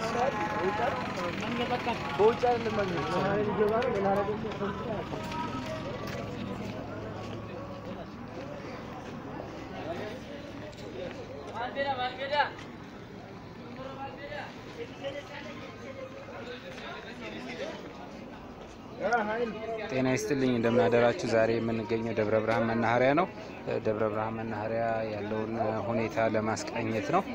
ጤና ይስጥልኝ እንደምናደራችሁ። ዛሬ የምንገኘው ደብረ ብርሃን መናኸሪያ ነው። ደብረ ብርሃን መናኸሪያ ያለውን ሁኔታ ለማስቃኘት ነው።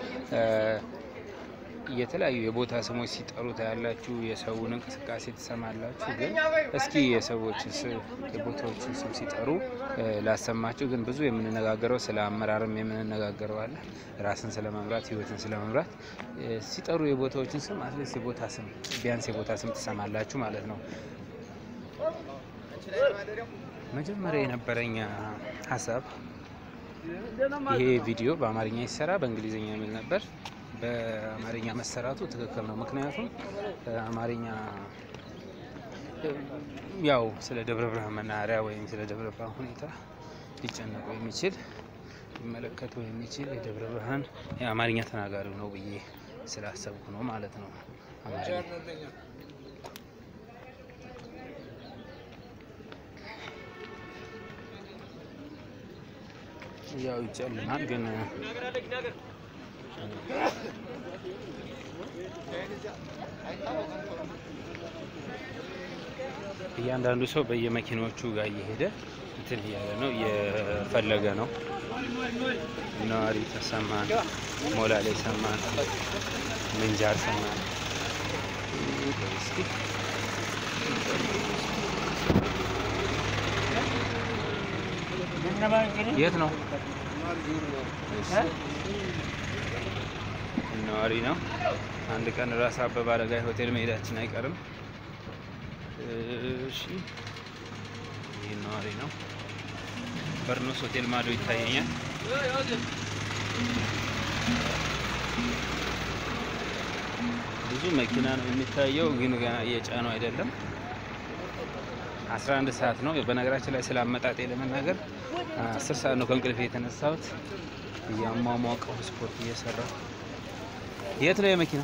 የተለያዩ የቦታ ስሞች ሲጠሩ ታያላችሁ። የሰውን እንቅስቃሴ ትሰማላችሁ። ግን እስኪ የሰዎችን የቦታዎችን ስም ሲጠሩ ላሰማችሁ። ግን ብዙ የምንነጋገረው ስለ አመራርም የምንነጋገረው አለ። ራስን ስለ መምራት፣ ህይወትን ስለ መምራት ሲጠሩ የቦታዎችን ስም አትሊስት የቦታ ስም ቢያንስ የቦታ ስም ትሰማላችሁ ማለት ነው። መጀመሪያ የነበረኝ ሀሳብ ይሄ ቪዲዮ በአማርኛ ይሰራ በእንግሊዝኛ የሚል ነበር። በአማርኛ መሰራቱ ትክክል ነው። ምክንያቱም አማርኛ ያው ስለ ደብረ ብርሃን መናኸሪያ ወይም ስለ ደብረ ብርሃን ሁኔታ ሊጨነቁ የሚችል ሊመለከቱ የሚችል የደብረ ብርሃን የአማርኛ ተናጋሪው ነው ብዬ ስላሰብኩ ነው ማለት ነው። አማርኛ ያው ይጨልማል ግን እያንዳንዱ ሰው በየመኪናዎቹ ጋር እየሄደ እንትን እያለ ነው እየፈለገ ነው። ነዋሪ ተሰማን፣ ሞላሌ ሰማን፣ ምንጃር ሰማን። እስኪ የት ነው? ነዋሪ ነው። አንድ ቀን ራስ አበበ አረጋይ ሆቴል መሄዳችን አይቀርም። እሺ፣ ይህ ነዋሪ ነው። በርኖስ ሆቴል ማዶ ይታየኛል። ብዙ መኪና ነው የሚታየው፣ ግን ገና እየጫነው አይደለም። 11 ሰዓት ነው። በነገራችን ላይ ስለ አመጣጤ ለመናገር አስር ሰዓት ነው ከእንቅልፍ የተነሳሁት። እያሟሟቀው ስፖርት እየሰራሁ የት ነው የመኪና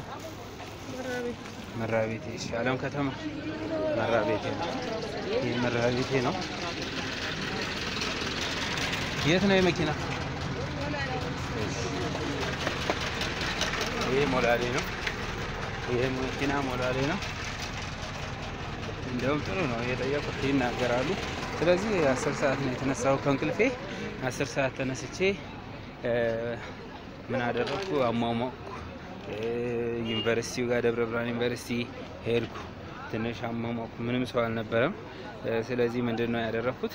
መራቤቴ? እሺ፣ አለም ከተማ መራቤቴ ነው። ይህ መራቤቴ ነው። የት ነው የመኪና? ይህ ሞላሌ ነው። ይህ መኪና ሞላሌ ነው። እንደውም ጥሩ ነው የጠየቁት ይናገራሉ። ስለዚህ አስር ሰዓት ነው የተነሳው ከእንቅልፌ። አስር ሰዓት ተነስቼ ምን አደረግኩ? አሟሟቅኩ። ዩኒቨርሲቲው ጋር ደብረ ብርሃን ዩኒቨርሲቲ ሄድኩ። ትንሽ አሟሟቅኩ። ምንም ሰው አልነበረም። ስለዚህ ምንድን ነው ያደረግኩት?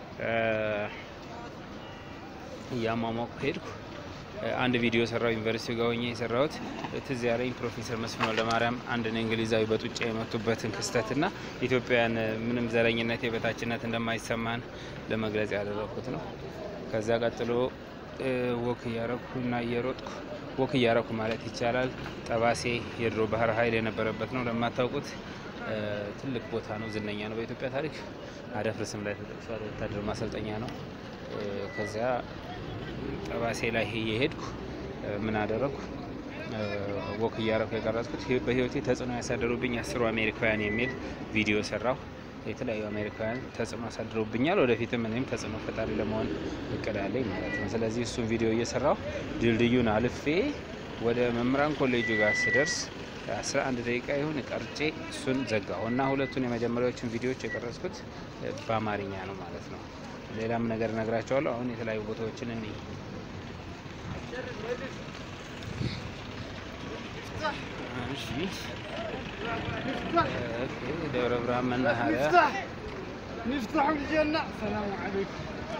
እያሟሟቅኩ ሄድኩ። አንድ ቪዲዮ ሰራው ዩኒቨርሲቲ ጋር ሆኜ የሰራሁት ትዝ ያለኝ ፕሮፌሰር መስፍን ወልደማርያም አንድን እንግሊዛዊ በጡጫ የመቱበትን ክስተትና ኢትዮጵያውያን ምንም ዘረኝነት፣ የበታችነት እንደማይሰማን ለመግለጽ ያደረኩት ነው። ከዛ ቀጥሎ ወክ እያረኩ እና እየሮጥኩ ወክ እያረኩ ማለት ይቻላል ጠባሴ የድሮ ባህር ኃይል የነበረበት ነው። ለማታውቁት ትልቅ ቦታ ነው፣ ዝነኛ ነው በኢትዮጵያ ታሪክ። አደፍርስም ላይ ተጠቅሷል። ወታደር ማሰልጠኛ ነው። ከዚያ ጠባሴ ላይ እየሄድኩ ምን አደረግኩ? ወክ እያረኩ የቀረጽኩት በህይወቴ ተጽዕኖ ያሳደሩብኝ አስሩ አሜሪካውያን የሚል ቪዲዮ ሰራሁ። የተለያዩ አሜሪካውያን ተጽዕኖ አሳድረውብኛል። ወደፊትም እኔም ተጽዕኖ ፈጣሪ ለመሆን እቅድ አለኝ ማለት ነው። ስለዚህ እሱን ቪዲዮ እየሰራሁ ድልድዩን አልፌ ወደ መምህራን ኮሌጁ ጋር ስደርስ አስራ አንድ ደቂቃ ይሁን ቀርጬ እሱን ዘጋሁ እና ሁለቱን የመጀመሪያዎቹን ቪዲዮዎች የቀረጽኩት በአማርኛ ነው ማለት ነው። ሌላም ነገር እነግራቸዋለሁ። አሁን የተለያዩ ቦታዎችን እንይ። እሺ ደብረ ብርሃን መናኸሪያ نفتح الجنة السلام عليكم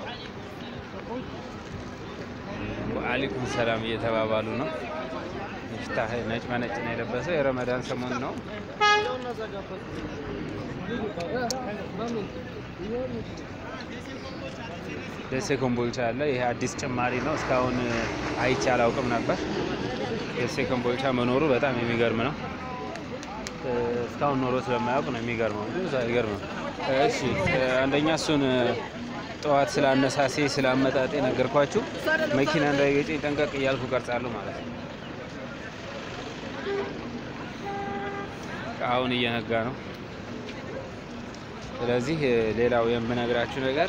ወአሊኩም ሰላም እየተባባሉ ነው። ይፍታህ ነጭ በነጭ ነው የለበሰው። የረመዳን ሰሞን ነው። ደሴ ኮምቦልቻ አለ። ይሄ አዲስ ጭማሪ ነው። እስካሁን አይቼ አላውቅም ነበር። ደሴ ኮምቦልቻ መኖሩ በጣም የሚገርም ነው። እስካሁን ኖሮ ስለማያውቅ ነው የሚገርመው። ብዙ አይገርምም። እሺ አንደኛ እሱን ጠዋት ስለ አነሳሴ ስለ አመጣጤ ነገርኳችሁ። መኪና እንዳይገጨኝ ጠንቀቅ እያልኩ ቀርጻለሁ ማለት ነው። አሁን እየነጋ ነው። ስለዚህ ሌላው የምነግራችሁ ነገር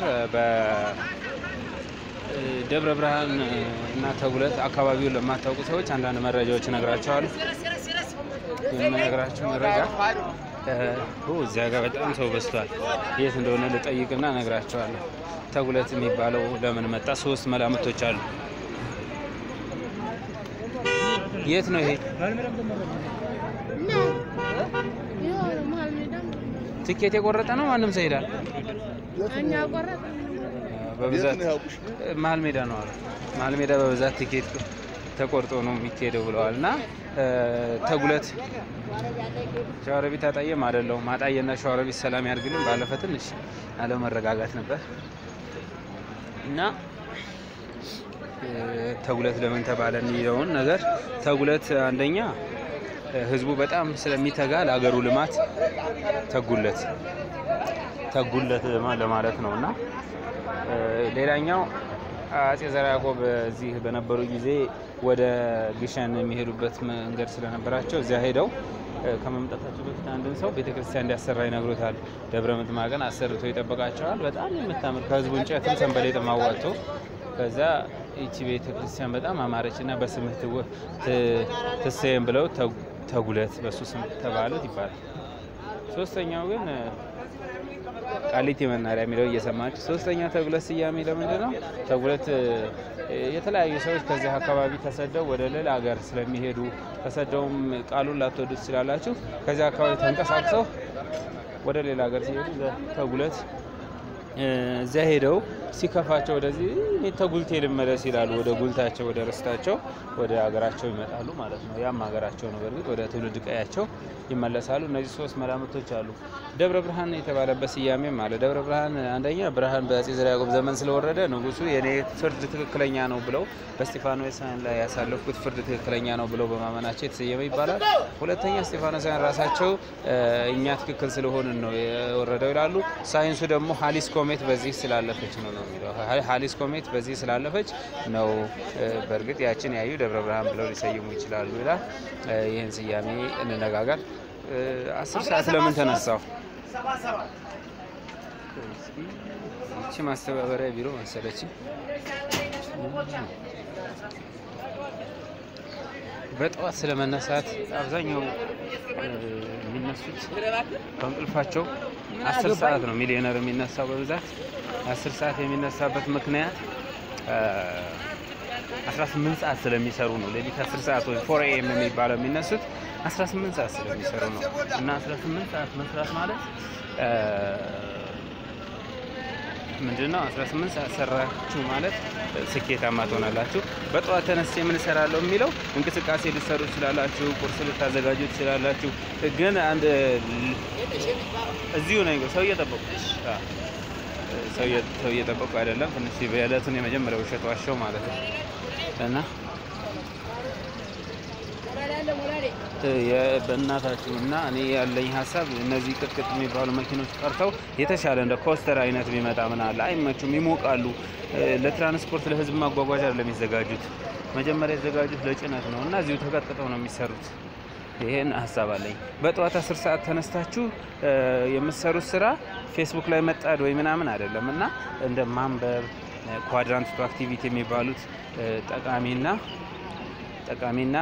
በደብረ ብርሃን እና ተጉለት አካባቢውን ለማታውቁ ሰዎች አንዳንድ መረጃዎች እነግራቸዋለሁ። የምነግራችሁ መረጃ እዚያ ጋር በጣም ሰው በዝቷል። የት እንደሆነ ልጠይቅና እነግራቸዋለሁ። ተጉለት የሚባለው ለምን መጣ? ሶስት መላምቶች አሉ። የት ነው ይሄ? ትኬት የቆረጠ ነው። ማንም ሰው ይሄዳል። በብዛት መሀል ሜዳ ነው አሉ። መሀል ሜዳ በብዛት ትኬት ተቆርጦ ነው የሚካሄደው ብለዋል። እና ተጉለት ሸዋሮቢት አጣየም አይደለሁም። አጣየና ሸዋሮቢት ሰላም ያድርግልን። ባለፈ ትንሽ አለመረጋጋት ነበር እና ተጉለት ለምን ተባለ የሚለውን ነገር ተጉለት አንደኛ ህዝቡ በጣም ስለሚተጋ ለሀገሩ ልማት ተጉለት ተጉለት ለማለት ነው እና ሌላኛው አጼ ዘርዓ ያዕቆብ እዚህ በነበሩ ጊዜ ወደ ግሸን የሚሄዱበት መንገድ ስለነበራቸው እዚያ ሄደው ከመምጣታቸው በፊት አንድን ሰው ቤተክርስቲያን እንዲያሰራ ይነግሩታል። ደብረ ምጥማቅን አሰርቶ ይጠበቃቸዋል። በጣም የምታምር ከህዝቡ እንጨትም ሰንበሌጥም አዋጥቶ ከዛ ይቺ ቤተ ክርስቲያን በጣም አማረች እና በስምህ ትሰየም ብለው ተጉለት በሱ ስም ተባሉት ይባላል። ሶስተኛው ግን ቃሊቲ መናሪያ የሚለው እየሰማች ሶስተኛው ተጉለት ስያሜ ለምንድን ነው? ተጉለት የተለያዩ ሰዎች ከዚህ አካባቢ ተሰደው ወደ ሌላ ሀገር ስለሚሄዱ ተሰደውም ቃሉን ላትወዱ ትችላላችሁ። ከዚህ አካባቢ ተንቀሳቅሰው ወደ ሌላ ሀገር ሲሄዱ ተጉለት እዚያ ሄደው ሲከፋቸው ወደዚህ እኔ ተጉልቴ ልመለስ ይላሉ። ወደ ጉልታቸው ወደ ርስታቸው ወደ ሀገራቸው ይመጣሉ ማለት ነው። ያም ሀገራቸው ነው። በእርግጥ ወደ ትውልድ ቀያቸው ይመለሳሉ። እነዚህ ሶስት መላምቶች አሉ። ደብረ ብርሃን የተባለበት ስያሜም አለ። ደብረ ብርሃን አንደኛ ብርሃን በአጼ ዘርዓ ያዕቆብ ዘመን ስለወረደ ንጉሱ የኔ ፍርድ ትክክለኛ ነው ብለው በስጢፋኖሳውያን ላይ ያሳለፍኩት ፍርድ ትክክለኛ ነው ብለው በማመናቸው የተሰየመ ይባላል። ሁለተኛ ስጢፋኖሳውያን ራሳቸው እኛ ትክክል ስለሆንን ነው የወረደው ይላሉ። ሳይንሱ ደግሞ ሀሊስ ኮሜት በዚህ ስላለፈች ነው ነው የሚለው ሀሊስ ኮሜት በዚህ ስላለፈች ነው። በእርግጥ ያችን ያዩ ደብረ ብርሃን ብለው ሊሰይሙ ይችላሉ ይላል። ይህን ስያሜ እንነጋገር። አስር ሰዓት ለምን ተነሳው? ይቺ ማስተባበሪያ ቢሮ መሰለች። በጠዋት ስለመነሳት አብዛኛው የሚነሱት ከእንቅልፋቸው አስር ሰዓት ነው። ሚሊዮነር የሚነሳው በብዛት አስር ሰዓት የሚነሳበት ምክንያት 18 ሰዓት ስለሚሰሩ ነው። ሌሊት 10 ሰዓት ወይ ፎር ኤም የሚባለው የሚነሱት 18 ሰዓት ስለሚሰሩ ነው። እና 18 ሰዓት መስራት ማለት ምንድን ነው? 18 ሰዓት ሰራችሁ ማለት ስኬታማ ትሆናላችሁ። በጠዋት ተነስቼ ምን እሰራለሁ የሚለው እንቅስቃሴ ልትሰሩ ትችላላችሁ፣ ቁርስ ልታዘጋጁ ትችላላችሁ። ግን አንድ እዚሁ ነኝ፣ ሰው እየጠበቁ ሰው እየጠበቁ አይደለም። ትንሽ የዕለቱን የመጀመሪያ ውሸት ዋሸው ማለት ነው እና በእናታችሁ እና እኔ ያለኝ ሀሳብ እነዚህ ቅጥቅጥ የሚባሉ መኪኖች ቀርተው የተሻለ እንደ ኮስተር አይነት ቢመጣ ምን አለ። አይመቹም፣ ይሞቃሉ። ለትራንስፖርት ለህዝብ ማጓጓዣ አይደለም የሚዘጋጁት። መጀመሪያ የተዘጋጁት ለጭነት ነው እና እዚሁ ተቀጥቅጠው ነው የሚሰሩት። ይሄን ሀሳብ አለኝ። በጠዋት አስር ሰዓት ተነስታችሁ የምትሰሩት ስራ ፌስቡክ ላይ መጣድ ወይ ምናምን አይደለም እና እንደ ማንበብ ኳድራንት ቱ አክቲቪቲ የሚባሉት ጠቃሚና ጠቃሚና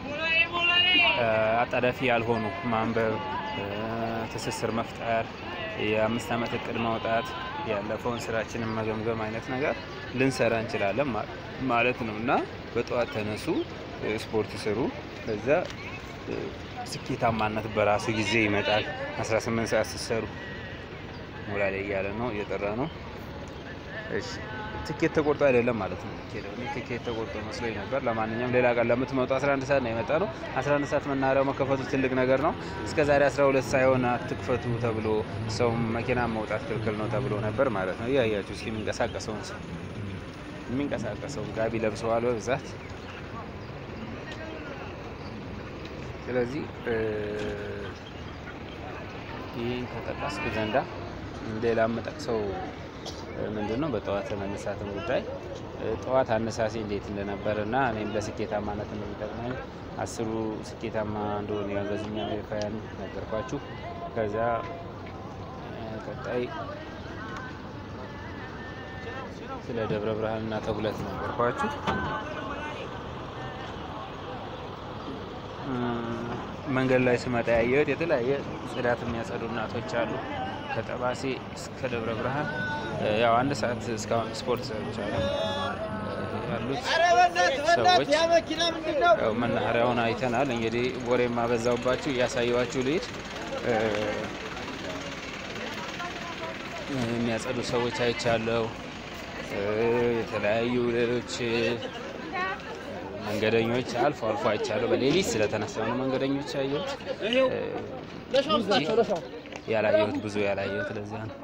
አጣዳፊ ያልሆኑ ማንበብ፣ ትስስር መፍጠር፣ የአምስት ዓመት እቅድ ማውጣት፣ ያለፈውን ስራችንን መገምገም አይነት ነገር ልንሰራ እንችላለን ማለት ነው እና በጠዋት ተነሱ፣ ስፖርት ስሩ። ከዛ ስኬታማነት በራሱ ጊዜ ይመጣል። 18 ሰዓት ስትሰሩ ሞላ ላይ እያለ ነው እየጠራ ነው። እሺ ትኬት ተቆርጦ አይደለም ማለት ነው። ትኬት ተቆርጦ መስሎኝ ነበር። ለማንኛውም ሌላ ቀን ለምትመጡ 11 ሰዓት ነው የመጣ ነው። 11 ሰዓት መናኸሪያው መከፈቱ ትልቅ ነገር ነው። እስከ ዛሬ 12 ሳይሆን አትክፈቱ ተብሎ ሰው መኪና መውጣት ክልክል ነው ተብሎ ነበር ማለት ነው። እያያችሁ እስኪ የሚንቀሳቀሰውን ሰው የሚንቀሳቀሰውን ጋቢ ለብሰዋል በብዛት ስለዚህ ይህን ከጠቀስኩ ዘንዳ ሌላ የምጠቅሰው ምንድን ነው በጠዋት መነሳትን ጉዳይ ጠዋት አነሳሴ እንዴት እንደነበረ እና እኔም ለስኬታማነት እንደሚጠቅመኝ አስሩ ስኬታማ እንደሆነ ያገዙኝ አሜሪካውያን ነገርኳችሁ። ከዛ ቀጣይ ስለ ደብረ ብርሃን እና ተጉለት ነገርኳችሁ። መንገድ ላይ ስመጣ ያየሁት የተለያየ ጽዳት የሚያጸዱ እናቶች አሉ። ከጠባሴ እስከ ደብረ ብርሃን ያው አንድ ሰዓት እስካሁን ስፖርት ሰርቻለሁ። ያሉት ሰዎች ያው መናኸሪያውን አይተናል። እንግዲህ ወሬ ማበዛውባችሁ እያሳየዋችሁ ልሂድ። የሚያጸዱ ሰዎች አይቻለሁ። የተለያዩ ሌሎች መንገደኞች አልፎ አልፎ አይቻለሁ። በሌሊት ስለተነሳው ነው መንገደኞች ያየሁት ያላየሁት ብዙ ያላየሁት ለዚያ ነው።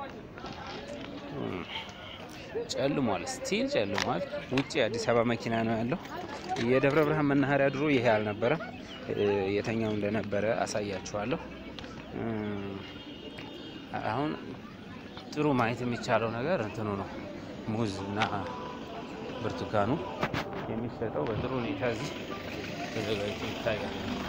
ጨልሟል፣ ስቲል ጨልሟል። ውጭ የአዲስ አበባ መኪና ነው ያለው። የደብረ ብርሃን መናኸሪያ ድሮ ይሄ አልነበረም። የተኛው እንደነበረ አሳያችኋለሁ። አሁን ጥሩ ማየት የሚቻለው ነገር እንትኑ ነው ሙዝ እና ብርቱካኑ የሚሸጠው በጥሩ ሁኔታ እዚህ ተዘጋጅቶ ይታያል።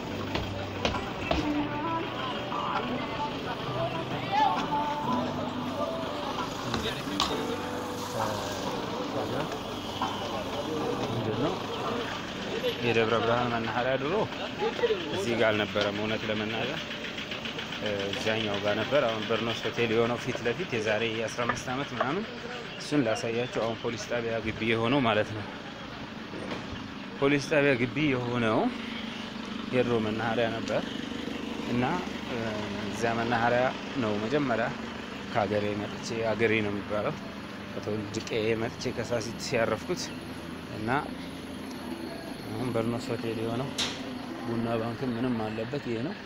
ምንድን ነው የደብረ ብርሃን መናኸሪያ ድሮ እዚህ ጋር አልነበረም። እውነት ለመናገር እዚያኛው ጋር ነበር። አሁን በርኖስ ሆቴል የሆነው ፊት ለፊት የዛሬ 15 ዓመት ምናምን እሱን ላሳያቸው። አሁን ፖሊስ ጣቢያ ግቢ የሆነው ማለት ነው። ፖሊስ ጣቢያ ግቢ የሆነው የድሮ መናኸሪያ ነበር እና እዚያ መናኸሪያ ነው መጀመሪያ ከሀገሬ መጥቼ ሀገሬ ነው የሚባለው ከተወልድቄ መጥቼ ከሳሲት ያረፍኩት እና አሁን በርኖስ ሆቴል የሆነው ቡና ባንክም ምንም አለበት ይሄ ነው።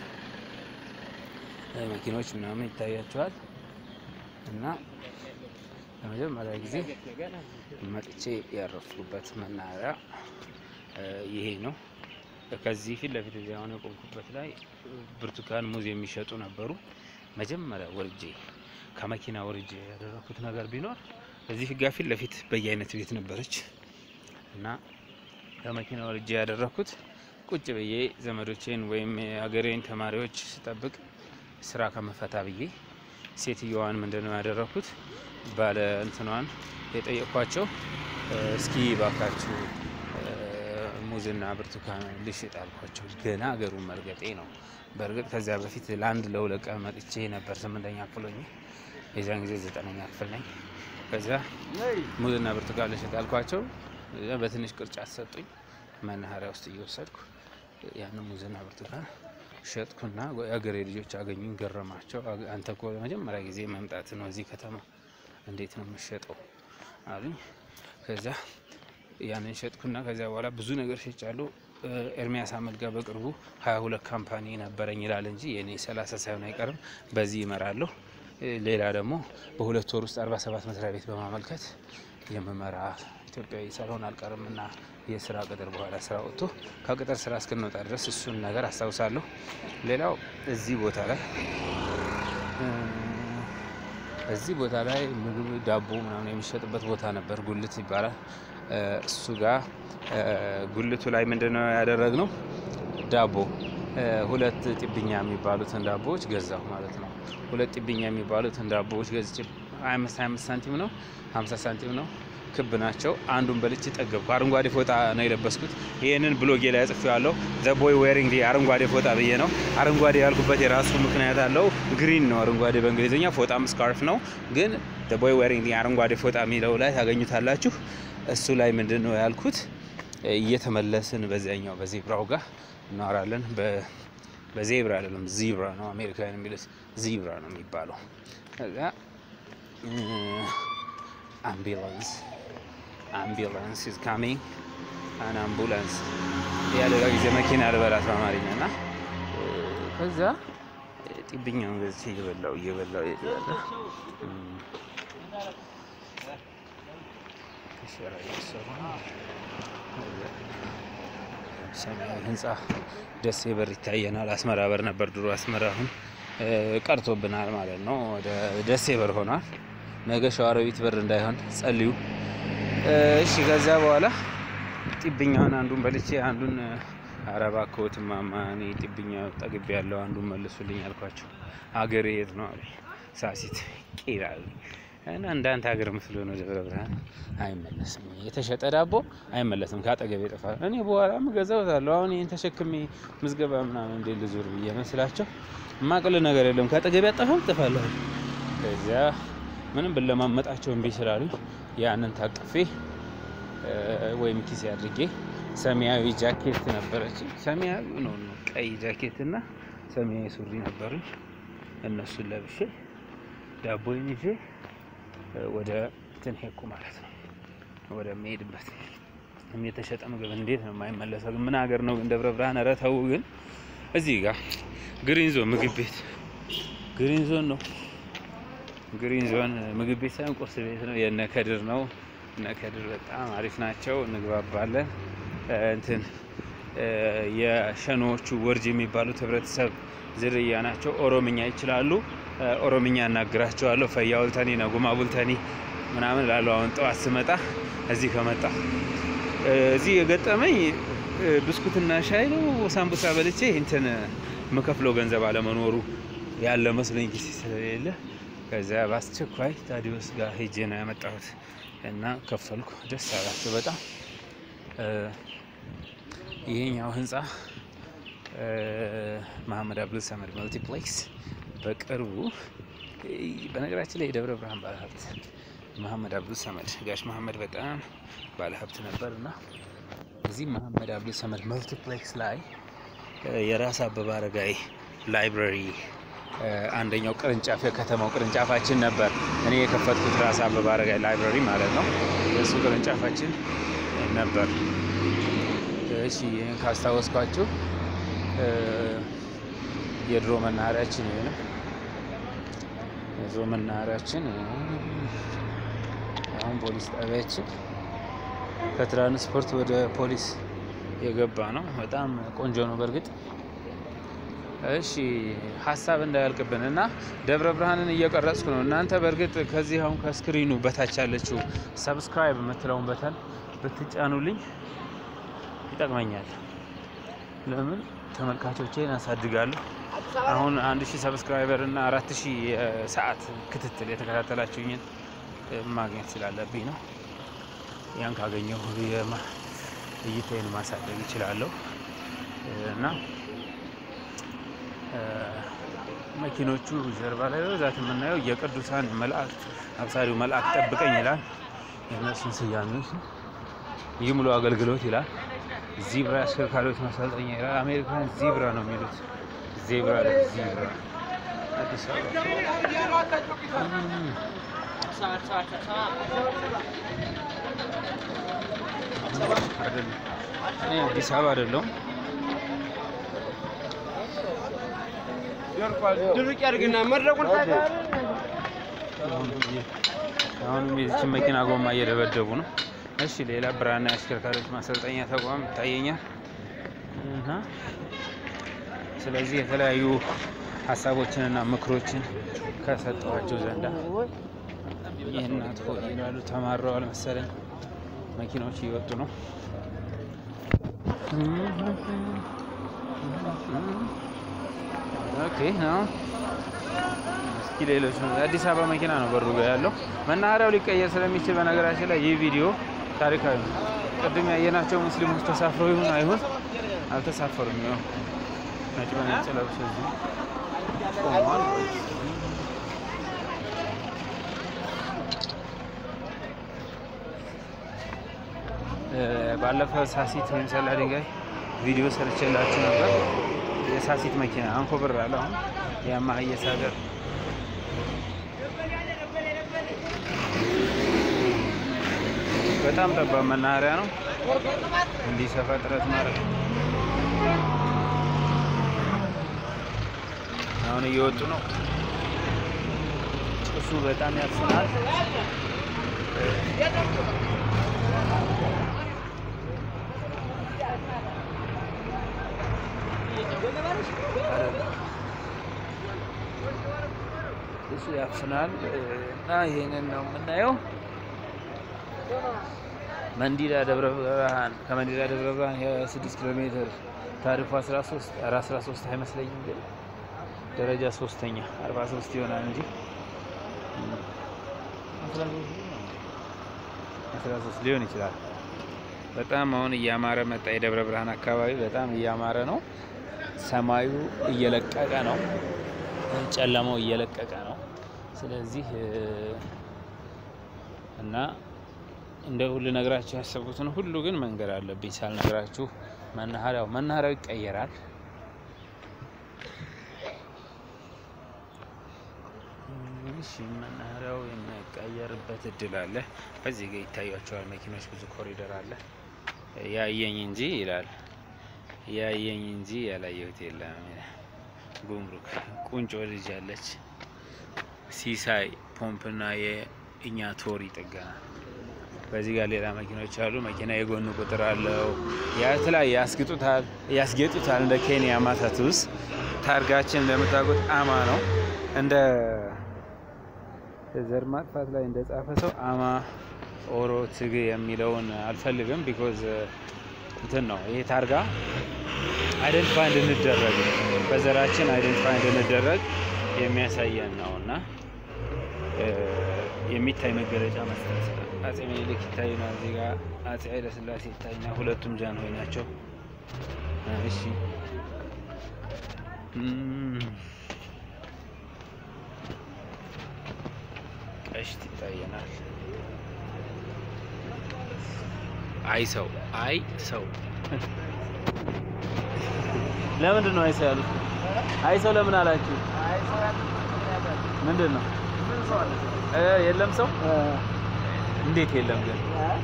መኪኖች ምናምን ይታያቸዋል እና ለመጀመሪያ ጊዜ መጥቼ ያረፍኩበት መናኸሪያ ይሄ ነው። ከዚህ ፊት ለፊት እዚያ አሁን የቆምኩበት ላይ ብርቱካን፣ ሙዝ የሚሸጡ ነበሩ። መጀመሪያ ወርጄ ከመኪና ወርጄ ያደረኩት ነገር ቢኖር እዚህ ጋ ፊት ለፊት በየአይነት ቤት ነበረች እና ከመኪና ወርጄ ያደረኩት ቁጭ ብዬ ዘመዶቼን ወይም የሀገሬን ተማሪዎች ስጠብቅ ስራ ከመፈታ ብዬ ሴትየዋን ምንድን ነው ያደረኩት ባለ እንትኗን የጠየቅኳቸው እስኪ ባካችሁ ሙዝና ብርቱካን ልሽጥ አልኳቸው። ገና ሀገሩን መልገጤ ነው። በእርግጥ ከዚያ በፊት ለአንድ ለሁለት ቀን መጥቼ ነበር። ስምንተኛ ክፍል ሆኜ የዚያን ጊዜ ዘጠነኛ ክፍል ነኝ። ከዚያ ሙዝና ብርቱካን ልሽጥ አልኳቸው። በትንሽ ቅርጫት ሰጡኝ። መናኸሪያ ውስጥ እየወሰድኩ ያንን ሙዝና ብርቱካን ሸጥኩና የሀገሬ ልጆች አገኙኝ። ገረማቸው። አንተ እኮ ለመጀመሪያ ጊዜ መምጣት ነው እዚህ ከተማ እንዴት ነው የምሸጠው አሉኝ። ከዚያ ያንን ሸጥኩና ከዚያ በኋላ ብዙ ነገር ሸጫለሁ። ኤርሚያስ አመልጋ በቅርቡ ሀያ ሁለት ካምፓኒ ነበረኝ ይላል እንጂ የኔ ሰላሳ ሳይሆን አይቀርም። በዚህ ይመራለሁ። ሌላ ደግሞ በሁለት ወር ውስጥ አርባ ሰባት መስሪያ ቤት በማመልከት የምመራ ኢትዮጵያዊ ሳልሆን አልቀርም እና የስራ ቅጥር በኋላ ስራ ወጥቶ ከቅጥር ስራ እስክንወጣ ድረስ እሱን ነገር አስታውሳለሁ። ሌላው እዚህ ቦታ ላይ እዚህ ቦታ ላይ ምግብ ዳቦ ምናምን የሚሸጥበት ቦታ ነበር፣ ጉልት ይባላል። እሱ ጋር ጉልቱ ላይ ምንድን ነው ያደረግነው? ዳቦ ሁለት ጢብኛ የሚባሉትን ዳቦዎች ገዛሁ ማለት ነው። ሁለት ጢብኛ የሚባሉትን ዳቦዎች ገዝቼ 25 25 ሳንቲም ነው 50 ሳንቲም ነው ክብ ናቸው። አንዱን በልቼ ጠገብኩ። አረንጓዴ ፎጣ ነው የለበስኩት። ይህንን ብሎጌ ላይ ጽፌዋለሁ። ዘ ቦይ ዌሪንግ አረንጓዴ ፎጣ ብዬ ነው። አረንጓዴ ያልኩበት የራሱ ምክንያት አለው። ግሪን ነው አረንጓዴ በእንግሊዝኛ፣ ፎጣም ስካርፍ ነው። ግን ዘ ቦይ ዌሪንግ አረንጓዴ ፎጣ የሚለው ላይ ታገኙታላችሁ። እሱ ላይ ምንድን ነው ያልኩት? እየተመለስን በዚያኛው በዜብራው ጋር እናወራለን። በዜብራ አይደለም ዚብራ ነው አሜሪካውያን የሚሉት ዚብራ ነው የሚባለው። ከዚያ አምቡላንስ አምቡላንስ ኢዝ ካሚንግ አን አምቡላንስ ያለ ጊዜ መኪና ልበላት በአማርኛ እና ከዛ ጢብኛውን ገዝቼ እየበላው እየበላው ያለ ሸራ እየሰሩ ሰማያዊ ህንፃ ደሴ በር ይታየናል። አስመራ በር ነበር ድሮ አስመራ፣ አሁን ቀርቶብናል ማለት ነው። ወደ ደሴ በር ሆኗል። ነገ ሸዋሮቢት በር እንዳይሆን ጸልዩ። እሺ ከዛ በኋላ ጢብኛውን አንዱን በልቼ አንዱን አረባ ኮት ማማ እኔ ጢብኛ ጠግቤ ያለው አንዱን መልሱልኝ አልኳቸው። ሀገር የት ነው አሉኝ። ሳሲት ቂል አሉኝ። እና እንዳንተ ሀገር ምስሎ ነው ደብረ ብርሃን አይመለስም። የተሸጠ ዳቦ አይመለስም፣ ከአጠገቤ ይጠፋል። እኔ በኋላ እገዛውታለሁ። አሁን ይህን ተሸክሜ ምዝገባ ምናምን እንዴ ልዙር ብዬ መስላቸው ማቅል ነገር የለም ከአጠገቤ አጠፋም ጥፋለሁ። ከዚያ ምንም ብለማመጣቸው እምቢ ስላሉኝ ያንን ታቅፌ ወይም ኪሴ አድርጌ ሰማያዊ ጃኬት ነበረች። ሰማያዊ ነው ነው ቀይ ጃኬት እና ሰማያዊ ሱሪ ነበሩኝ። እነሱን ለብሼ ዳቦዬን ይዤ ወደ እንትን ሄድኩ ማለት ነው። ወደ መሄድበት የተሸጠ ምግብ እንዴት ነው የማይመለሰው? ግን ምን ሀገር ነው ግን ደብረ ብርሃን? ኧረ ተው ግን እዚህ ጋር ግሪን ዞን ምግብ ቤት ግሪን ዞን ነው ግሪን ዞን ምግብ ቤት ሳይሆን ቁርስ ቤት ነው። የነ ከድር ነው። እነ ከድር በጣም አሪፍ ናቸው፣ እንግባባለን። እንትን የሸኖዎቹ ወርጅ የሚባሉት ህብረተሰብ ዝርያ ናቸው። ኦሮምኛ ይችላሉ። ኦሮምኛ እናግራቸዋለሁ። ፈያ ቡልተኒ ነጉማ ቡልተኒ ምናምን ላሉ አሁን ጠዋት ስመጣ እዚህ ከመጣ እዚህ የገጠመኝ ብስኩትና ሻይ ነው። ሳምቡሳ በልቼ እንትን የምከፍለው ገንዘብ አለመኖሩ ያለ መስሎኝ ጊዜ ስለሌለ ከዚያ በአስቸኳይ ታዲዮስ ጋር ሄጄ ነው ያመጣሁት እና ከፈልኩ። ደስ አላቸው በጣም። ይሄኛው ህንፃ መሀመድ አብዱል ሰመድ መልቲፕሌክስ በቅርቡ በነገራችን ላይ የደብረ ብርሃን ባለሀብት መሀመድ አብዱል ሰመድ ጋሽ መሀመድ በጣም ባለሀብት ነበር እና እዚህ መሀመድ አብዱል ሰመድ መልቲፕሌክስ ላይ የራስ አበበ አረጋይ ላይብረሪ አንደኛው ቅርንጫፍ የከተማው ቅርንጫፋችን ነበር። እኔ የከፈትኩት ራስ አበበ አረጋይ ላይብረሪ ማለት ነው። የእሱ ቅርንጫፋችን ነበር። እሺ ይህን ካስታወስኳችሁ የድሮ መናኸሪያችን ይሄ ነው። የድሮ መናኸሪያችን አሁን ፖሊስ ጣቢያችን ከትራንስፖርት ወደ ፖሊስ የገባ ነው። በጣም ቆንጆ ነው በእርግጥ እሺ ሀሳብ እንዳያልቅብን እና ደብረ ብርሃንን እየቀረጽኩ ነው። እናንተ በእርግጥ ከዚህ አሁን ከስክሪኑ በታች ያለችው ሰብስክራይብ የምትለውን በተን ብትጫኑልኝ ይጠቅመኛል። ለምን ተመልካቾቼን አሳድጋለሁ። አሁን አንድ ሺህ ሰብስክራይበር እና አራት ሺህ ሰዓት ክትትል የተከታተላችሁኝን ማግኘት ስላለብኝ ነው። ያን ካገኘሁ እይታዬን ማሳደግ ይችላለሁ እና መኪኖቹ ጀርባ ላይ በብዛት የምናየው የቅዱሳን መላእክት አብሳሪው መልአክ ጠብቀኝ ይላል። የእነሱን ስያሜዎች ይህ ሙሉ አገልግሎት ይላል። ዚብራ አሽከርካሪዎች ማሰልጠኛ ይላል። አሜሪካን ዚብራ ነው የሚሉት። ዜብራ ዚብራ አዲስ አበባ አዲስ አበባ አይደለሁም። ድርቅ ያድርግና መድረቁን አሁንም የዚችን መኪና ጎማ እየደበደቡ ነው። እሺ ሌላ ብራና የአሽከርካሪዎች ማሰልጠኛ ተቋም ይታየኛል። እና ስለዚህ የተለያዩ ሀሳቦችንና ምክሮችን ከሰጠኋቸው ዘንዳ ይህ እናት ሆይ ይላሉ። ተማረዋል መሰለኝ። መኪናዎች እየወጡ ነው። ኦኬ አሁን እስኪ ሌሎች ነው። የአዲስ አበባ መኪና ነው በሩ ጋር ያለው። መናኸሪያው ሊቀየር ስለሚችል በነገራችን ላይ ይህ ቪዲዮ ታሪካዊ ነው። ቅድም ያየናቸው ሙስሊሞች ተሳፍረው ይሁን አይሁን አልተሳፈሩም። ያው ነጭ በነጭ ለብሶ እዚህ ቆሟል። ባለፈው ሳሲት ወይም ሰላ ድንጋይ ቪዲዮ ሰርቼላችሁ ነበር። የሳሲት መኪና አንኮበር አለ። አሁን የማህየስ ሀገር በጣም ጠባብ መናኸሪያ ነው። እንዲሰፋ ጥረት ማድረግ አሁን እየወጡ ነው። ጭሱ በጣም ያፍናል። እሱ ያፍናል እና ይሄንን ነው የምናየው። መንዲዳ ደብረ ብርሃን ከመንዲዳ ደብረ ብርሃን የ6 ኪሎ ሜትር ታሪፉ 13 ኧረ 13 አይመስለኝም ግን ደረጃ ሶስተኛ 43 ይሆናል እንጂ 13 ሊሆን ይችላል። በጣም አሁን እያማረ መጣ። የደብረ ብርሃን አካባቢ በጣም እያማረ ነው። ሰማዩ እየለቀቀ ነው። ጨለማው እየለቀቀ ነው። ስለዚህ እና እንደ ሁሉ ነግራችሁ ያሰብኩትን ሁሉ ግን መንገድ አለብኝ ሳልነግራችሁ። መናኸሪያው መናኸሪያው ይቀየራል። እሺ መናኸሪያው የሚቀየርበት እድል አለ። በዚህ ጋር ይታያቸዋል መኪኖች፣ ብዙ ኮሪደር አለ። ያየኝ እንጂ ይላል ያየኝ እንጂ ያላየሁት የለም። ጉምሩክ ቁንጮ ልጅ አለች። ሲሳይ ፖምፕና የእኛ ቶሪ ጥገና። በዚህ ጋር ሌላ መኪኖች አሉ። መኪና የጎኑ ቁጥር አለው። የተለያየ ያስጌጡታል ያስጌጡታል። እንደ ኬንያ ማታቱስ ታርጋችን እንደምታውቁት አማ ነው። እንደ ዘር ማጥፋት ላይ እንደጻፈ ሰው አማ ኦሮ ትግ የሚለውን አልፈልግም። ቢኮዝ እንትን ነው ይሄ ታርጋ አይደንቲፋይ እንድንደረግ በዘራችን አይደንቲፋይ እንድንደረግ የሚያሳየን ነው እና የሚታይ መገለጫ መስጠት አጼ ምኒልክ ይታዩና እዚህ ጋር አጼ ኃይለስላሴ ይታዩና ሁለቱም ጃንሆይ ናቸው። እሺ ቀሽት ይታየናል። አይ ሰው አይ ሰው ለምንድን ነው አይ ሰው ያሉት? አይ ሰው ለምን አላችሁ? ምንድን ነው እ የለም ሰው እንዴት የለም ግን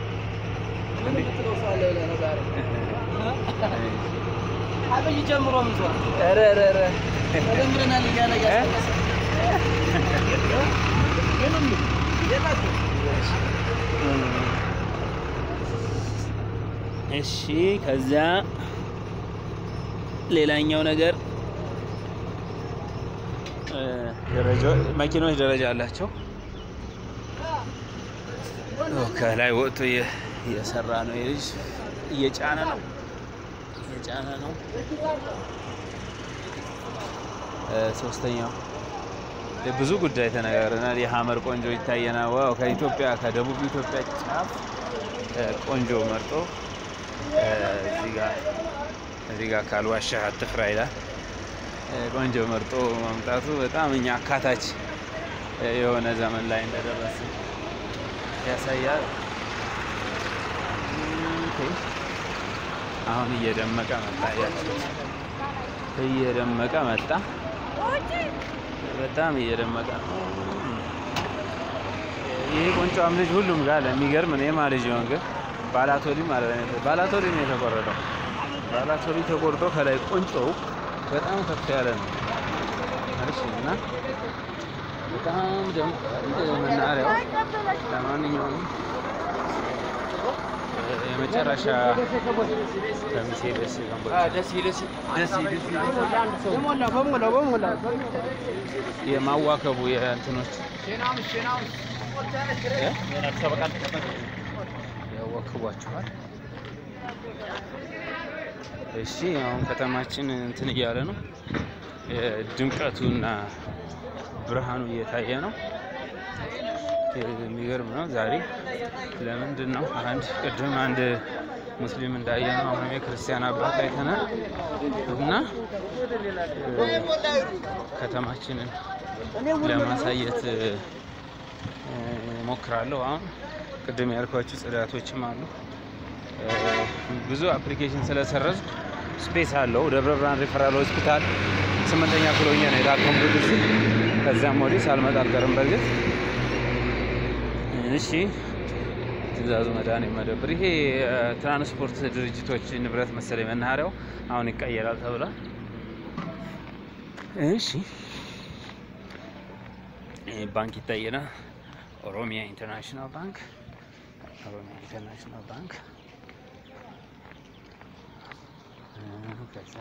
አብይ ጀምሮ ምቷል። ኧረ ኧረ ኧረ ተደምረናል እያለ እያስመለሰ እሺ ከዛ ሌላኛው ነገር እ ደረጃ መኪኖች ደረጃ አላቸው። ኦ፣ ከላይ ወጥቶ እየ- እየሰራ ነው። የልጅ እየጫነ ነው እየጫነ ነው። እ ሶስተኛው ብዙ ጉዳይ ተነጋግረናል። የሀመር ቆንጆ ይታየናል። ዋው ከኢትዮጵያ ከደቡብ ኢትዮጵያ ጫፍ እ ቆንጆ መርጦ እ እዚህ ጋር እዚህ ጋር ካልዋሻህ አትፍራ ይላል። እ ቆንጆ መርጦ ማምጣቱ በጣም እኛ አካታች እ የሆነ ዘመን ላይ እንደደረስ ያሳያል። ኦኬ። አሁን እየደመቀ መጣ። ያችሁት እየደመቀ መጣ። በጣም እየደመቀ ነው። ይህ ቆንጮም ልጅ ሁሉም ጋር ለሚገርም ነው። የማ ልጅ ይሆን ግን ባላቶሪ ማለት ነው። ባላቶሪ ነው የተቆረጠው። ባላቶሪ ተቆርጦ ከላይ ቆንጮው በጣም ከፍ ያለ ነው። እሺ እና በጣም ደምቋል መናኸሪያው። ለማንኛውም የመጨረሻ ከሚሴ ደስ ገንቦ ደስ ደስ ደስ በሞላ በሞላ በሞላ የማዋከቡ የእንትኖች እ? ያዋክቧቸዋል። እሺ አሁን ከተማችን እንትን እያለ ነው። ድምቀቱና ብርሃኑ እየታየ ነው። የሚገርም ነው። ዛሬ ለምንድን ነው አንድ ቅድም አንድ ሙስሊም እንዳየ ነው አሁንም የክርስቲያን አባት አይተናል እና እ፣ ከተማችንን ለማሳየት እ፣ ሞክራለሁ። አሁን ቅድም ያልኳችሁ ጽዳቶችም አሉ። እ፣ ብዙ አፕሊኬሽን ስለሰረዙ ስፔስ አለው። ደብረ ብርሃን ሪፈራል ሆስፒታል ስምንተኛ ክፍል ሆኜ ነው የታከምኩት እዚህ። ከዚያም ወዲህ ሳልመጣ አልቀርም በእርግጥ እሺ ትእዛዙ መድኃኒት መደብር ይሄ የትራንስፖርት ድርጅቶች ንብረት መሰለኝ መናኸሪያው አሁን ይቀየራል ተብሏል። እሺ ይሄ ባንክ ይታየናል። ኦሮሚያ ኢንተርናሽናል ባንክ ኦሮሚያ ኢንተርናሽናል ባንክ እ፣ ከዛ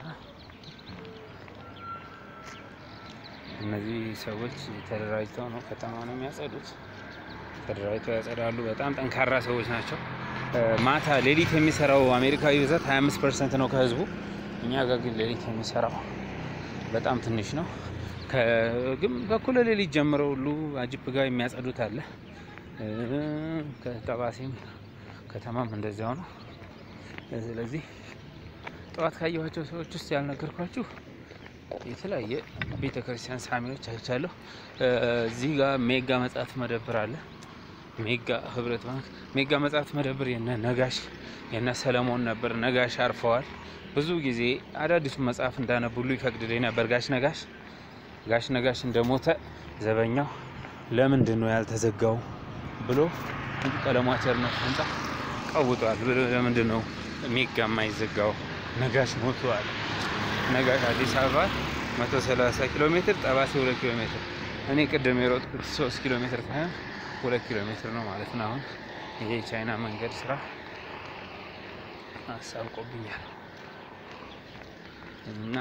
እነዚህ ሰዎች ተደራጅተው ነው ከተማ ነው የሚያጸዱት። ተደራጅተው ያጸዳሉ። በጣም ጠንካራ ሰዎች ናቸው። ማታ ሌሊት የሚሰራው አሜሪካዊ ብዛት 25 ፐርሰንት ነው ከህዝቡ። እኛ ጋር ግን ሌሊት የሚሰራው በጣም ትንሽ ነው። ግን በኩለ ሌሊት ጀምረው ሁሉ አጅብ ጋር የሚያጸዱት አለ። ከጠባሴም ከተማም እንደዚያው ነው። ስለዚህ ጠዋት ካየኋቸው ሰዎች ውስጥ ያልነገርኳችሁ የተለያየ ቤተ ክርስቲያን ሳሚዎች አይቻለሁ። እዚህ ጋር ሜጋ መጽሐፍት መደብር አለ። ሜጋ ህብረት ባንክ ሜጋ መጽሐፍት መደብር የነ ነጋሽ የነ ሰለሞን ነበር። ነጋሽ አርፈዋል። ብዙ ጊዜ አዳዲሱ መጽሐፍ እንዳነቡሉ ይፈቅድልኝ ነበር ጋሽ ነጋሽ። ጋሽ ነጋሽ እንደሞተ ዘበኛው ለምንድን ነው ያልተዘጋው ብሎ ቀለሟ ቸርነት ህንጻ ቀውጧል። ለምንድን ነው ሜጋ የማይዘጋው? ነጋሽ ሞቷል። ነጋሽ አዲስ አበባ 130 ኪሎ ሜትር ጠባሴ 2 ኪሎ ሜትር እኔ ቅድም የሮጥኩት 3 ኪሎ ሜትር ሳይሆን 2 ኪሎ ሜትር ነው ማለት ነው። አሁን ይሄ የቻይና መንገድ ስራ አሳብቆብኛል እና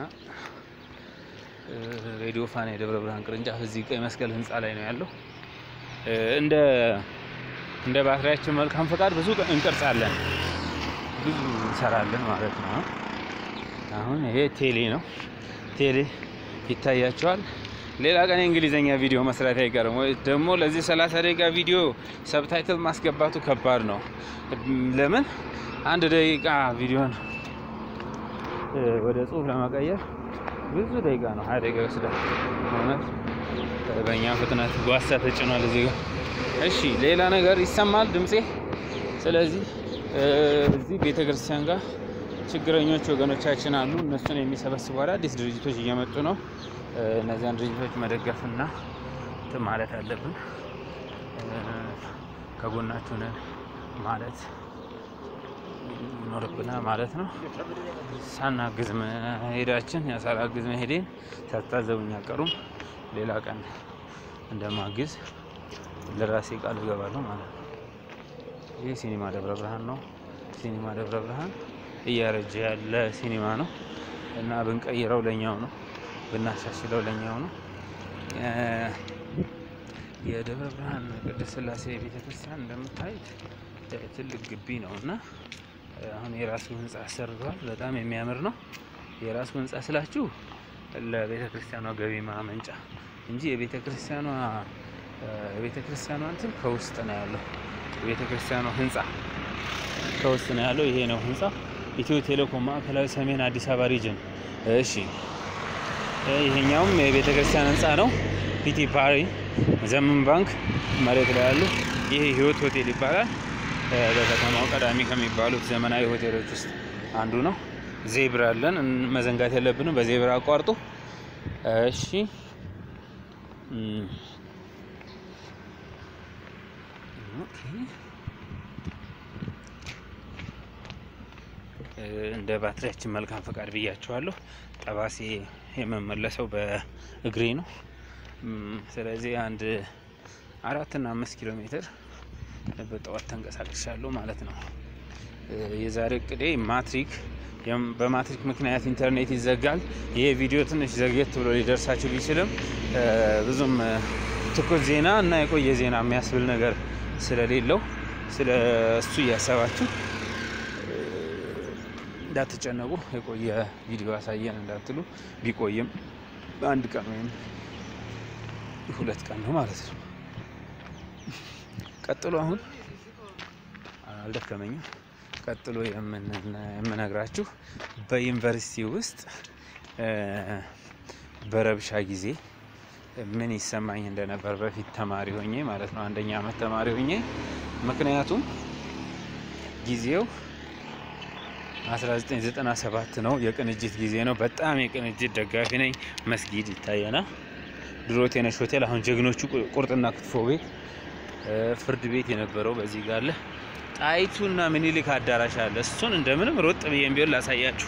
ሬዲዮ ፋና የደብረ ብርሃን ቅርንጫፍ እዚህ ቀይ መስቀል ህንፃ ላይ ነው ያለው። እንደ እንደ ባትሪያችን መልካም ፈቃድ ብዙ እንቀርጻለን፣ ብዙ እንሰራለን ማለት ነው። አሁን ይሄ ቴሌ ነው። ቴሌ ይታያቸዋል። ሌላ ቀን የእንግሊዝኛ ቪዲዮ መስራት አይቀርም። ወይ ደግሞ ለዚህ 30 ደቂቃ ቪዲዮ ሰብታይትል ማስገባቱ ከባድ ነው። ለምን አንድ ደቂቃ ቪዲዮን ወደ ጽሁፍ ለመቀየር ብዙ ደቂቃ ነው፣ ሀያ ደቂቃ ይወስዳል። እውነት በእኛ ፍጥነት ጓሳ ተጭኗል እዚህ ጋር። እሺ ሌላ ነገር ይሰማል ድምፄ። ስለዚህ እዚህ ቤተክርስቲያን ጋር ችግረኞች ወገኖቻችን አሉ። እነሱን የሚሰበስቡ አዳዲስ ድርጅቶች እየመጡ ነው። እነዚያን ድርጅቶች መደገፍና እንትን ማለት አለብን። ከጎናችሁ ነን ማለት ይኖርብናል ማለት ነው። ሳናግዝ መሄዳችን ሳላግዝ መሄዴን ሳታዘቡኝ አቀሩም። ሌላ ቀን እንደማግዝ ለራሴ ቃል እገባለሁ ማለት ነው። ይህ ሲኒማ ደብረ ብርሃን ነው። ሲኒማ ደብረ ብርሃን እያረጀ ያለ ሲኒማ ነው እና ብንቀይረው ለኛው ነው፣ ብናሻሽለው ለኛው ነው። የደብረ ብርሃን ቅድስት ሥላሴ ቤተክርስቲያን እንደምታዩት ትልቅ ግቢ ነው እና አሁን የራሱ ህንፃ አሰርተዋል። በጣም የሚያምር ነው። የራሱ ህንፃ ስላችሁ ለቤተ ክርስቲያኗ ገቢ ማመንጫ እንጂ የቤተ ክርስቲያኗ የቤተ ክርስቲያኗ እንትን ከውስጥ ነው ያለው። የቤተ ክርስቲያኗ ህንፃ ከውስጥ ነው ያለው። ይሄ ነው ህንፃ ኢትዮ ቴሌኮም ማዕከላዊ ሰሜን አዲስ አበባ ሪጅን። እሺ ይሄኛውም የቤተ ክርስቲያን ህንፃ ነው። ፒቲ ፓሪ ዘመን ባንክ መሬት ላይ ያሉ። ይሄ ህይወት ሆቴል ይባላል። በከተማው ቀዳሚ ከሚባሉት ዘመናዊ ሆቴሎች ውስጥ አንዱ ነው። ዜብራ አለን፣ መዘንጋት የለብንም። በዜብራ አቋርጡ። እሺ እንደ ባትሪያችን መልካም ፈቃድ ብያቸዋለሁ። ጠባሴ የምመለሰው በእግሬ ነው። ስለዚህ አንድ አራትና አምስት ኪሎ ሜትር በጠዋት ተንቀሳቅሻለሁ ማለት ነው። የዛሬ እቅዴ ማትሪክ በማትሪክ ምክንያት ኢንተርኔት ይዘጋል። ይሄ ቪዲዮ ትንሽ ዘግየት ብሎ ሊደርሳችሁ ቢችልም ብዙም ትኩስ ዜና እና የቆየ ዜና የሚያስብል ነገር ስለሌለው ስለ እሱ እያሰባችሁ እንዳትጨነቁ። የቆየ ቪዲዮ ያሳየን እንዳትሉ። ቢቆይም አንድ ቀን ወይም ሁለት ቀን ነው ማለት ነው። ቀጥሎ አሁን አልደከመኝም። ቀጥሎ የምነግራችሁ በዩኒቨርሲቲ ውስጥ በረብሻ ጊዜ ምን ይሰማኝ እንደነበር በፊት ተማሪ ሆኜ ማለት ነው፣ አንደኛ ዓመት ተማሪ ሆኜ። ምክንያቱም ጊዜው 1997 ነው፣ የቅንጅት ጊዜ ነው። በጣም የቅንጅት ደጋፊ ነኝ። መስጊድ ይታየናል። ድሮ ቴነሽ ሆቴል፣ አሁን ጀግኖቹ ቁርጥና ክትፎ ቤት ፍርድ ቤት የነበረው በዚህ ጋር አለ። ጣይቱና ምኒልክ አዳራሽ አለ። እሱን እንደምንም ሮጥ ብዬም ቢሆን ላሳያችሁ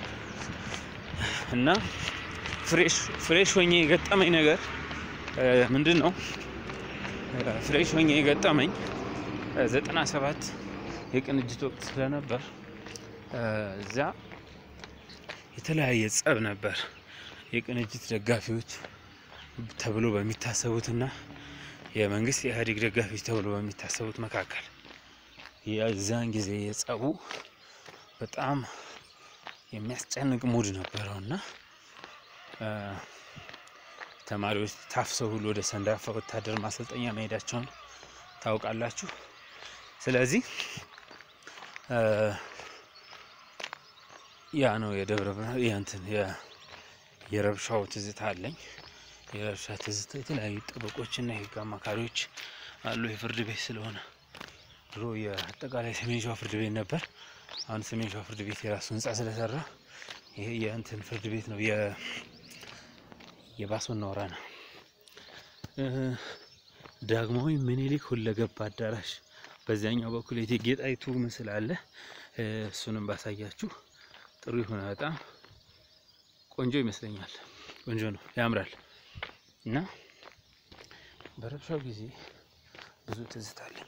እና ፍሬሽ ፍሬሽ ሆኜ የገጠመኝ ነገር ምንድን ነው? ፍሬሽ ሆኜ የገጠመኝ ዘጠና ሰባት የቅንጅት ወቅት ስለነበር እዛ የተለያየ ጸብ ነበር የቅንጅት ደጋፊዎች ተብሎ በሚታሰቡትና የመንግስት የኢህአዴግ ደጋፊዎች ተብሎ በሚታሰቡት መካከል የዛን ጊዜ የጸቡ በጣም የሚያስጨንቅ ሙድ ነበረው እና እ፣ ተማሪዎች ታፍሰው ሁሉ ወደ ሰንዳፋ ወታደር ማሰልጠኛ መሄዳቸውን ታውቃላችሁ። ስለዚህ እ፣ ያ ነው የደብረ ብርሃን የእንትን የ- የረብሻው ትዝታ አለኝ። የረብሻ ትዝታ የተለያዩ ጠበቆችና የህግ አማካሪዎች አሉ። የፍርድ ቤት ስለሆነ ድሮ የአጠቃላይ ሰሜን ሸዋ ፍርድ ቤት ነበር። አሁን ሰሜን ሸዋ ፍርድ ቤት የራሱ ህንጻ ስለሰራ ይሄ የእንትን ፍርድ ቤት ነው የ የባሶና ወራና እ፣ ዳግማዊ ምኒልክ ሁለገብ አዳራሽ በዚያኛው በኩል የእቴጌ ጣይቱ ምስል አለ። እ፣ እሱንም ባሳያችሁ ጥሩ ይሆናል። በጣም ቆንጆ ይመስለኛል። ቆንጆ ነው፣ ያምራል። እና በረብሻው ጊዜ ብዙ ትዝታ አለኝ።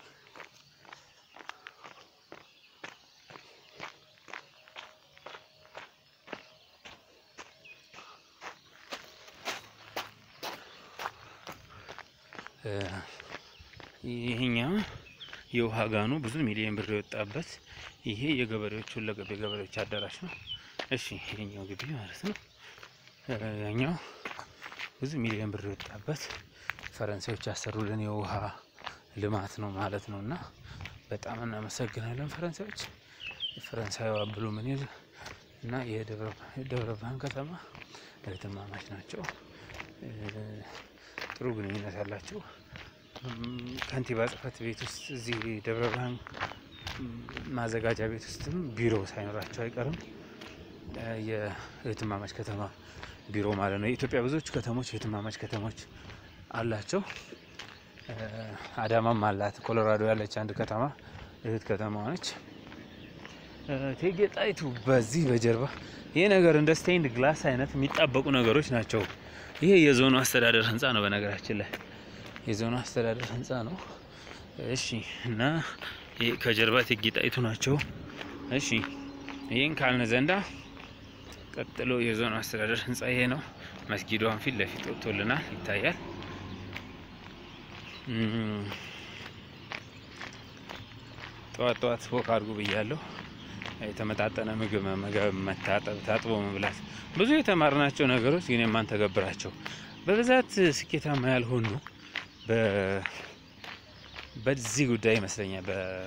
እ፣ ይሄኛው የውሃ ጋኑ ብዙ ሚሊዮን ብር የወጣበት ይሄ የገበሬዎች ሁለገብ የገበሬዎች አዳራሽ ነው። እሺ ይሄኛው ግቢ ማለት ነው። እ፣ ያኛው ብዙ ሚሊዮን ብር የወጣበት ፈረንሳዮች ያሰሩልን የውሃ ልማት ነው ማለት ነው። እና በጣም እናመሰግናለን ፈረንሳዮች። ፈረንሳዊ ብሉ ምኒል እና የደብረ የደብረ ብርሃን ከተማ እህትማማች ናቸው። እ፣ ጥሩ ግንኙነት አላቸው። እም፣ ከንቲባ ጽሕፈት ቤት ውስጥ እዚህ ደብረ ብርሃን እም፣ ማዘጋጃ ቤት ውስጥም ቢሮ ሳይኖራቸው አይቀርም። እ፣ የእህትማማች ከተማ ቢሮ ማለት ነው። የኢትዮጵያ ብዙዎቹ ከተሞች የእህትማማች ከተሞች አላቸው። እ፣ አዳማም አላት። ኮሎራዶ ያለች አንድ ከተማ እህት ከተማ ነች። እ፣ እቴጌ ጣይቱ በዚህ በጀርባ ይሄ ነገር እንደ ስቴንድ ግላስ አይነት የሚጣበቁ ነገሮች ናቸው። ይሄ የዞኑ አስተዳደር ህንፃ ነው። በነገራችን ላይ የዞኑ አስተዳደር ህንፃ ነው። እሺ። እና ይሄ ከጀርባ እቴጌ ጣይቱ ናቸው። እሺ። ይህን ካልን ዘንዳ ቀጥሎ የዞኑ አስተዳደር ህንፃ ይሄ ነው። መስጊዷን ፊት ለፊት ወጥቶልናል፣ ይታያል። እም፣ ጠዋት ጠዋት ወክ አድርጉ ብያለሁ። የተመጣጠነ ምግብ መመገብ፣ መታጠብ፣ ታጥቦ መብላት ብዙ የተማርናቸው ነገሮች ግን የማንተገብራቸው በብዛት ስኬታማ ያልሆኑ በ- በዚህ ጉዳይ ይመስለኛል።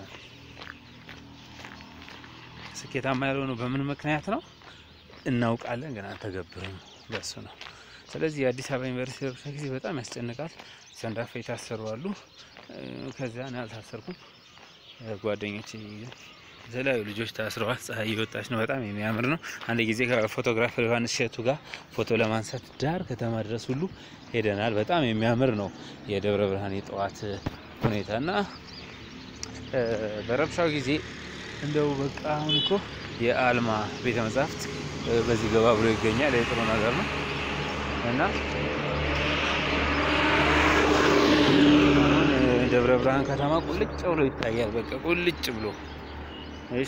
በስኬታማ ያልሆኑ በምን ምክንያት ነው እናውቃለን፣ ግን አንተገብርም። በሱ ነው። ስለዚህ የአዲስ አበባ ዩኒቨርሲቲ ረብሻ ጊዜ በጣም ያስጨንቃል። ሰንዳፋ የታሰሩ አሉ። እ፣ ከዚያ እኔ አልታሰርኩም። እ፣ ጓደኞቼ የተለያዩ ልጆች ታስረዋል። ፀሐይ እየወጣች ነው። በጣም የሚያምር ነው። አንድ ጊዜ ከፎቶግራፈር ዮሐንስ እሸቱ ጋር ፎቶ ለማንሳት ዳር ከተማ ድረስ ሁሉ ሄደናል። በጣም የሚያምር ነው የደብረ ብርሃን የጠዋት ሁኔታ እና እ፣ በረብሻው ጊዜ እንደው በቃ አሁን እኮ የአልማ ቤተ መጻሕፍት እ፣ በዚህ ገባ ብሎ ይገኛል። የጥሩ ነገር ነው እና አሁን እ፣ ደብረ ብርሃን ከተማ ቁልጭ ብሎ ይታያል። በቃ ቁልጭ ብሎ እሺ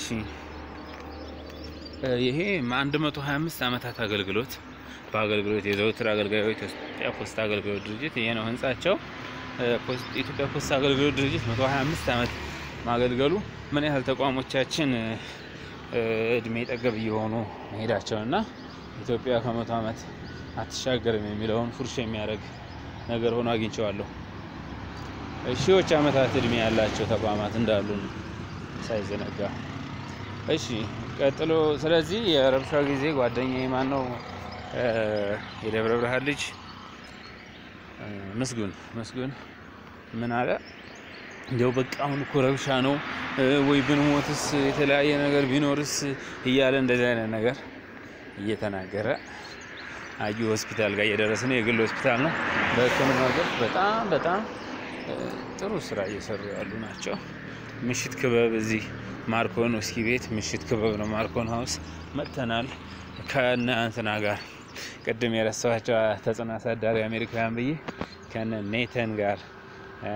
እ፣ ይሄ 125 ዓመታት አገልግሎት በአገልግሎት የዘውትር አገልጋዮች የኢትዮጵያ ፖስታ አገልግሎት ድርጅት ይሄ ነው ህንጻቸው። እ፣ ፖስ- የኢትዮጵያ ፖስታ አገልግሎት ድርጅት 125 ዓመት ማገልገሉ ምን ያህል ተቋሞቻችን እ፣ እ፣ እድሜ ጠገብ እየሆኑ መሄዳቸው እና ኢትዮጵያ ከመቶ ዓመት አትሻገርም የሚለውን ፉርሽ የሚያደርግ ነገር ሆኖ አግኝቼዋለሁ። ሺዎች ዓመታት እድሜ ያላቸው ተቋማት እንዳሉ ሳይዘነጋ እሺ ቀጥሎ ስለዚህ የረብሻው ጊዜ ጓደኛዬ ማን ነው እ፣ የደብረ ብርሃን ልጅ እ፣ ምስጉን ምስጉን ምን አለ እንዲያው በቃ አሁን እኮ ረብሻ ነው እ፣ ወይ ብንሞትስ የተለያየ ነገር ቢኖርስ እያለ እንደዚህ አይነት ነገር እየተናገረ አዩ ሆስፒታል ጋር እየደረሰ ነው። የግል ሆስፒታል ነው። በሕክምና ዘርፍ በጣም በጣም እ፣ ጥሩ ስራ እየሰሩ ያሉ ናቸው። ምሽት ክበብ እዚህ ማርኮን ውስኪ ቤት ምሽት ክበብ ነው። ማርኮን ሀውስ መጥተናል ከነ እንትና ጋር ቅድም የረሳኋቸው ተጽዕኖ አሳዳሪ አሜሪካውያን ብዬ ከነ ኔተን ጋር እ፣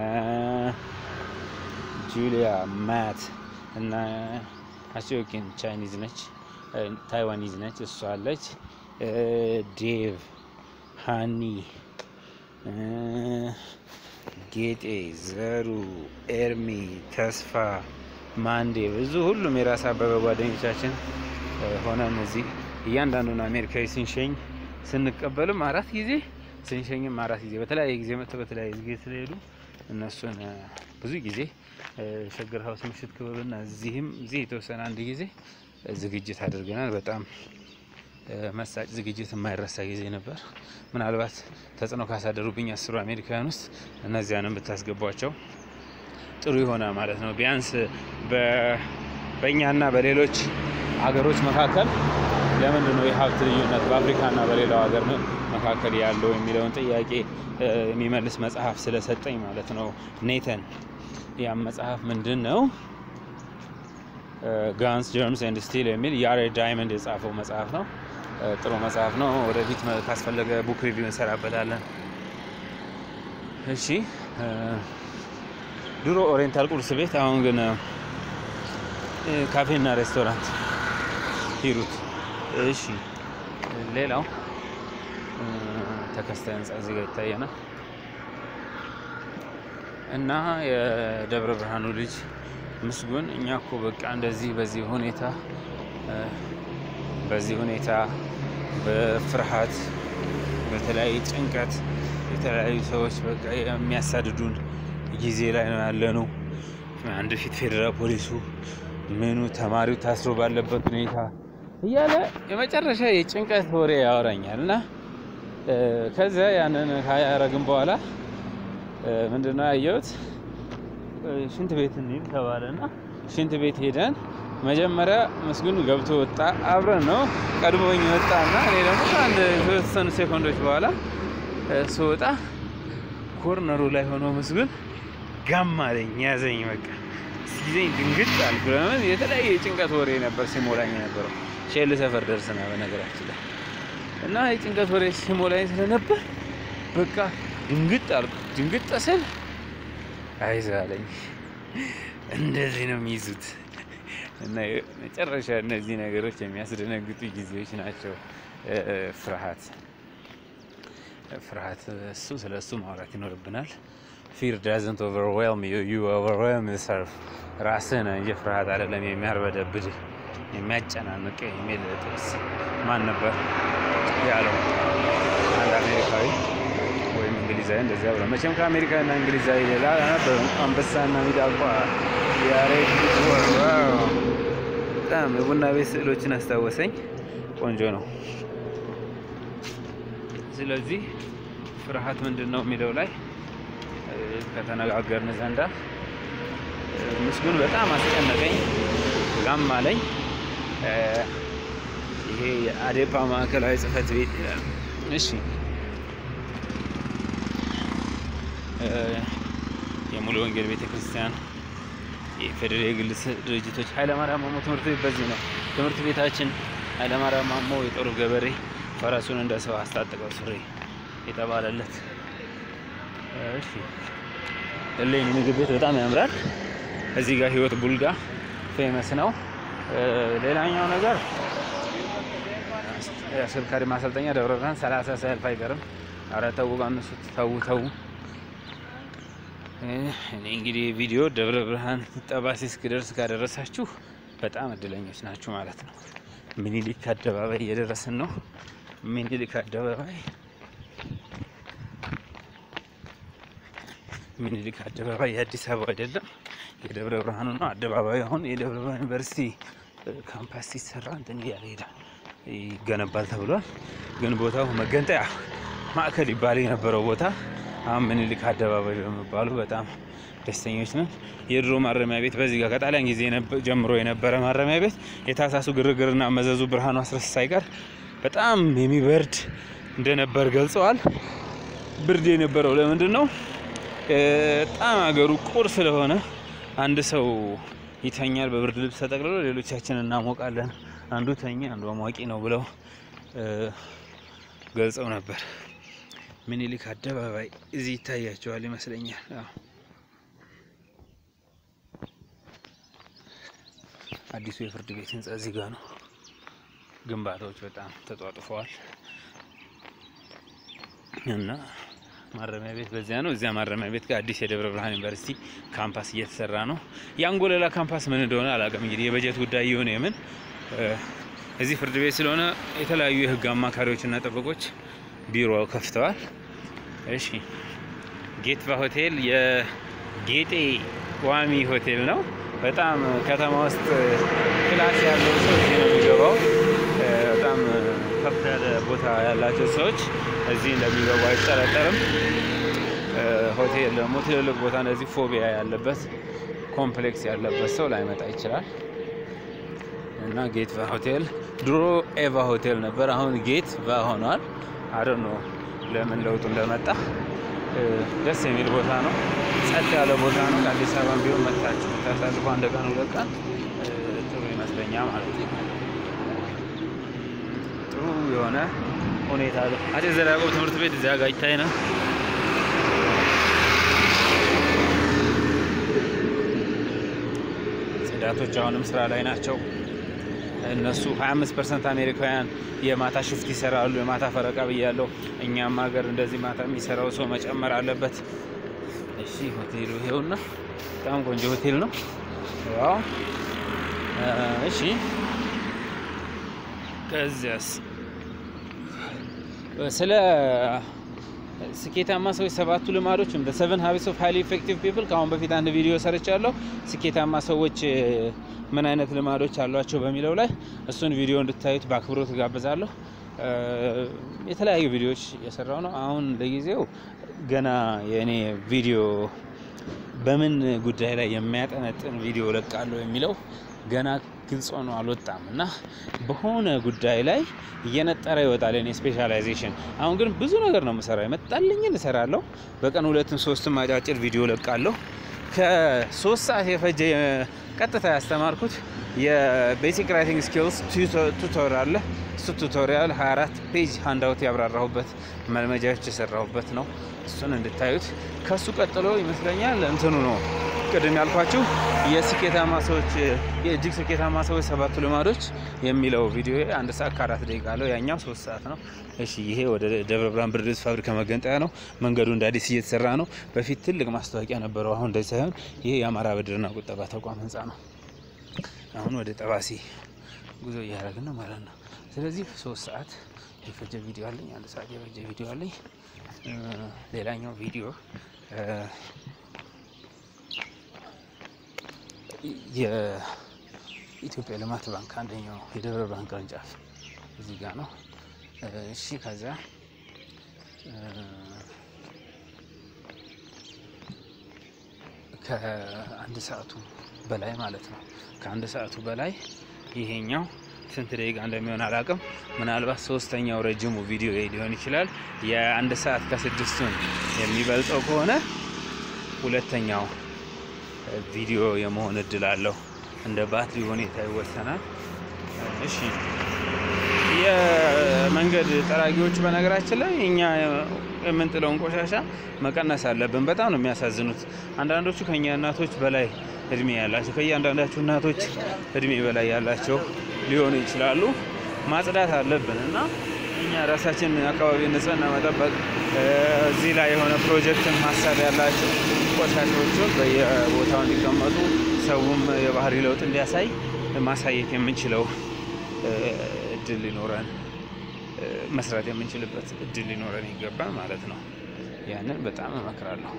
ጁሊያ ማት እና አሲዮኪን ቻይኒዝ ነች፣ እ፣ ታይዋኒዝ ነች። እሷ አለች። እ፣ ዴቭ ሃኒ እ፣ ጌጤ ዘሩ ኤርሚ ተስፋ ማንዴ ብዙ ሁሉም የራስ አበበ ጓደኞቻችን እ፣ ሆነን እዚህ እያንዳንዱን አሜሪካዊ ስንሸኝ ስንቀበልም አራት ጊዜ ስንሸኝም አራት ጊዜ በተለያየ ጊዜ መጥተው በተለያየ ጊዜ ስለሄዱ እነሱን እ፣ ብዙ ጊዜ እ፣ ሸገር ሀውስ ምሽት ክበብና እዚህም እዚህ የተወሰነ አንድ ጊዜ እ፣ ዝግጅት አድርገናል። በጣም እ፣ መሳጭ ዝግጅት የማይረሳ ጊዜ ነበር። ምናልባት ተጽዕኖ ካሳደሩብኝ አስሩ አሜሪካውያን ውስጥ እነዚያንም ብታስገቧቸው ጥሩ ይሆናል ማለት ነው። ቢያንስ በ- በእኛና በሌሎች ሀገሮች መካከል ለምንድን ነው የሀብት ልዩነት በአፍሪካና በሌላው ሀገር መካከል ያለው የሚለውን ጥያቄ እ፣ የሚመልስ መጽሐፍ ስለሰጠኝ ማለት ነው ኔተን። ያም መጽሐፍ ምንድን ነው? ጋንስ ጀርምስ ኤንድ ስቲል የሚል ያሬድ ዳይመንድ የጻፈው መጽሐፍ ነው። እ፣ ጥሩ መጽሐፍ ነው። ወደፊት መ- ካስፈለገ ቡክ ሪቪው እንሰራበታለን። እሺ እ፣ ድሮ ኦሪየንታል ቁርስ ቤት፣ አሁን ግን እ፣ ካፌና ሬስቶራንት ሂሩት። እሺ ሌላው እ፣ ተከስተ ህንጻ እዚህ ጋር ይታየናል እና የደብረ ብርሃኑ ልጅ ምስጉን እኛ እኮ በቃ እንደዚህ በዚህ ሁኔታ እ፣ በዚህ ሁኔታ በፍርሃት በተለያየ ጭንቀት የተለያዩ ሰዎች በቃ የሚያሳድዱን ጊዜ ላይ ነው ያለነው። አንድ ፊት ፌዴራል ፖሊሱ ምኑ ተማሪው ታስሮ ባለበት ሁኔታ እያለ የመጨረሻ የጭንቀት ወሬ ያወራኛል እና እ፣ ከዚያ ያንን ካያረግን በኋላ እ፣ ምንድነው ያየሁት እ፣ ሽንት ቤት እንሂድ ተባለና ሽንት ቤት ሄደን መጀመሪያ ምስጉን ገብቶ ወጣ። አብረን ነው ቀድሞኝ ወጣና እኔ ደግሞ ከአንድ የተወሰኑ ሴኮንዶች በኋላ እ፣ ስወጣ ኮርነሩ ላይ ሆኖ ምስጉን ጋም አለኝ ያዘኝ። በቃ ሲይዘኝ ድንግጥ አልኩ። ለምን የተለያየ የጭንቀት ወሬ ነበር ሲሞላኝ የነበረው። ሼል ሰፈር ደርስና በነገራችን ላይ እና የጭንቀት ወሬ ሲሞላኝ ስለነበር በቃ ድንግጥ አልኩ። ድንግጥ ስል አይዞህ አለኝ። እንደዚህ ነው የሚይዙት። እና መጨረሻ እነዚህ ነገሮች የሚያስደነግጡ ጊዜዎች ናቸው። እ፣ ፍርሃት ፍርሃት እሱ ስለ እሱ ማውራት ይኖርብናል። ፊር ዳዝንት ኦቨርዌልም ዩ ዩ ኦቨርዌልም ሰርፍ ራስህ ነህ እንጂ ፍርሃት አይደለም የሚያርበደብድ የሚያጨናንቅ የሚል ጥቅስ ማን ነበር ያለው? አንድ አሜሪካዊ ወይም እንግሊዛዊ እንደዚያ ብሎ መቼም ከአሜሪካና እንግሊዛዊ ሌላ ነበር። አንበሳና ሚዳቋ ያሬድ ዋው! በጣም የቡና ቤት ስዕሎችን አስታወሰኝ። ቆንጆ ነው። ስለዚህ ፍርሃት ምንድን ነው የሚለው ላይ እ፣ ከተነጋገርን ዘንዳ እ፣ ምስጉን በጣም አስጨነቀኝ፣ ጋም አለኝ። እ፣ ይሄ የአዴፓ ማዕከላዊ ጽሕፈት ቤት ይላል። እሺ እ፣ የሙሉ ወንጌል ቤተ ክርስቲያን የፌዴራል የግል ስ- ድርጅቶች ኃይለማርያም ማሞ ትምህርት ቤት በዚህ ነው። ትምህርት ቤታችን ኃይለማርያም ማሞ የጦሩ ገበሬ ፈረሱን እንደ ሰው አስታጥቀው ሱሪ የተባለለት። እሺ እሌኒ ምግብ ቤት በጣም ያምራል። እዚህ ጋር ህይወት ቡልጋ ፌመስ ነው። እ፣ ሌላኛው ነገር የአሽከርካሪ ማሰልጠኛ ደብረ ብርሃን ሰላሳ ሰልፍ አይቀርም። ኧረ ተው ቀንሱት፣ ተው ተው። እ፣ እኔ እንግዲህ ቪዲዮ ደብረ ብርሃን ጠባሴ እስክደርስ ካደረሳችሁ በጣም እድለኞች ናችሁ ማለት ነው። ሚኒሊክ አደባባይ እየደረስን ነው። ሚኒሊክ አደባባይ ሚኒሊክ አደባባይ የአዲስ አበባ አይደለም፣ የደብረ ብርሃኑ ነው። አደባባይ አሁን የደብረ ብርሃን ዩኒቨርሲቲ እ፣ ካምፓስ ሲሰራ እንትን እያለ ይሄዳል ይገነባል ተብሏል። ግን ቦታው መገንጠያ ማዕከል ይባል የነበረው ቦታ አሁን ምኒልክ አደባባይ በመባሉ በጣም ደስተኞች ነን። የድሮ ማረሚያ ቤት በዚህ ጋር ከጣሊያን ጊዜ የነበ- ጀምሮ የነበረ ማረሚያ ቤት የታሳሱ ግርግርና መዘዙ ብርሃኑ አስረስ ሳይቀር በጣም የሚበርድ እንደነበር ገልጸዋል። ብርድ የነበረው ለምንድን ነው? እ፣ በጣም አገሩ ቁር ስለሆነ አንድ ሰው ይተኛል በብርድ ልብስ ተጠቅልሎ፣ ሌሎቻችን እናሞቃለን። አንዱ ተኛ አንዱ አሟቂ ነው ብለው እ፣ ገልጸው ነበር። ምኒልክ አደባባይ እዚህ ይታያቸዋል ይመስለኛል። አዎ። አዲሱ የፍርድ ቤት ህንጻ እዚህ ጋር ነው። ግንባታዎች በጣም ተጧጥፈዋል እና ማረሚያ ቤት በዚያ ነው። እዚያ ማረሚያ ቤት ጋር አዲስ የደብረ ብርሃን ዩኒቨርሲቲ ካምፓስ እየተሰራ ነው። የአንጎለላ ካምፓስ ምን እንደሆነ አላውቅም። እንግዲህ የበጀት ጉዳይ የሆነ የምን እ፣ እዚህ ፍርድ ቤት ስለሆነ የተለያዩ የህግ አማካሪዎችና ጠበቆች ቢሮ ከፍተዋል። እሺ ጌትቫ ሆቴል የጌጤ ዋሚ ሆቴል ነው። በጣም ከተማ ውስጥ ክላስ ያለው ሰው እዚህ ነው የሚገባው። እ፣ በጣም ከፍ ያለ ቦታ ያላቸው ሰዎች እዚህ እንደሚገቡ አይጠረጠርም። እ፣ ሆቴል ደግሞ ትልልቅ ቦታ እንደዚህ ፎቢያ ያለበት ኮምፕሌክስ ያለበት ሰው ላይመጣ ይችላል። እና ጌት ቫ ሆቴል ድሮ ኤቫ ሆቴል ነበር፣ አሁን ጌት ቫ ሆኗል። አዶ ነው ለምን ለውጡ እንደመጣ እ፣ ደስ የሚል ቦታ ነው። ጸጥ ያለ ቦታ ነው። ከአዲስ አበባ ቢሆን መታችሁ ታሳልፎ አንድ ቀን ሁለት ቀን እ፣ ጥሩ ይመስለኛል ማለት ነው። ጥሩ የሆነ ሁኔታ አለ። አፄ ዘርዓ ያዕቆብ ትምህርት ቤት እዚያ ጋር ይታይ ነው። ጽዳቶች አሁንም ስራ ላይ ናቸው። እነሱ 25 ፐርሰንት አሜሪካውያን የማታ ሽፍት ይሰራሉ። የማታ ፈረቃ ብያለው። እኛም ሀገር እንደዚህ ማታ የሚሰራው ሰው መጨመር አለበት። እሺ ሆቴሉ ይሄውና፣ በጣም ቆንጆ ሆቴል ነው። ያው እሺ፣ ከዚያስ ስለ ስኬታማ ሰዎች ሰባቱ ልማዶች ወይም ሰቨን ሀቢትስ ኦፍ ሃይሊ ኢፌክቲቭ ፒፕል ከአሁን በፊት አንድ ቪዲዮ ሰርቻለሁ። ስኬታማ ሰዎች እ፣ ምን አይነት ልማዶች አሏቸው በሚለው ላይ እሱን ቪዲዮ እንድታዩት በአክብሮት እጋብዛለሁ። እ፣ የተለያዩ ቪዲዮዎች የሰራው ነው። አሁን ለጊዜው ገና የእኔ ቪዲዮ በምን ጉዳይ ላይ የሚያጠነጥን ቪዲዮ ለቃለሁ የሚለው ገና ግልጽ ሆኖ አልወጣም እና በሆነ ጉዳይ ላይ እየነጠረ ይወጣል የኔ ስፔሻላይዜሽን። አሁን ግን ብዙ ነገር ነው የምሰራው፣ የመጣልኝን እሰራለሁ። በቀን ሁለትም ሶስትም አጫጭር ቪዲዮ ለቃለሁ። ከሶስት ሰዓት የፈጀ ቀጥታ ያስተማርኩት የቤሲክ ራይቲንግ ስኪልስ ቱቶሪያል አለ። እሱ ቱቶሪያል 24 ፔጅ ሃንዳውት ያብራራሁበት መልመጃዎች የሰራሁበት ነው። እሱን እንድታዩት። ከሱ ቀጥሎ ይመስለኛል እንትኑ ነው ቅድም ያልኳችሁ የስኬታማ ሰዎች የእጅግ ስኬታማ ሰዎች ሰባቱ ልማዶች የሚለው ቪዲዮ አንድ ሰዓት ከአራት ደቂቃ አለው። ያኛው ሶስት ሰዓት ነው። እሺ ይሄ ወደ ደብረ ብርሃን ብርድ ልብስ ፋብሪካ መገንጠያ ነው። መንገዱ እንደ አዲስ እየተሰራ ነው። በፊት ትልቅ ማስታወቂያ ነበረው። አሁን እንደዚህ ሳይሆን ይሄ የአማራ ብድርና ቁጠባ ተቋም ህንፃ ነው። አሁን ወደ ጠባሲ ጉዞ እያደረግን ነው ማለት ነው። ስለዚህ ሶስት ሰዓት የፈጀ ቪዲዮ አለኝ። አንድ ሰዓት የፈጀ ቪዲዮ አለኝ። እ፣ ሌላኛው ቪዲዮ እ፣ የኢትዮጵያ ልማት ባንክ አንደኛው የደብረ ብርሃን ቅርንጫፍ እዚህ ጋር ነው። እ፣ እሺ ከዚያ እ፣ ከአንድ ሰዓቱ በላይ ማለት ነው። ከአንድ ሰዓቱ በላይ ይሄኛው ስንት ደቂቃ እንደሚሆን አላውቅም። ምናልባት ሶስተኛው ረጅሙ ቪዲዮ ሊሆን ይችላል። የአንድ ሰዓት ከስድስቱን የሚበልጠው ከሆነ ሁለተኛው ቪዲዮ የመሆን እድል አለው። እንደ ባትሪ ሁኔታ ይወሰናል። እሺ የመንገድ ጠራጊዎች በነገራችን ላይ እኛ የምንጥለውን ቆሻሻ መቀነስ አለብን። በጣም ነው የሚያሳዝኑት። አንዳንዶቹ ከኛ እናቶች በላይ እድሜ ያላቸው ከእያንዳንዳችሁ እናቶች እድሜ በላይ ያላቸው ሊሆኑ ይችላሉ። ማጽዳት አለብን እና እኛ ራሳችን አካባቢ ንጽህና መጠበቅ እ፣ እዚህ ላይ የሆነ ፕሮጀክትን ሀሳብ ያላቸው ቆሻሻዎቹን በየቦታው እንዲቀመጡ ሰውም የባህሪ ለውጥ እንዲያሳይ ማሳየት የምንችለው እ፣ እድል ሊኖረን እ፣ መስራት የምንችልበት እድል ሊኖረን ይገባል ማለት ነው። ያንን በጣም እመክራለሁ።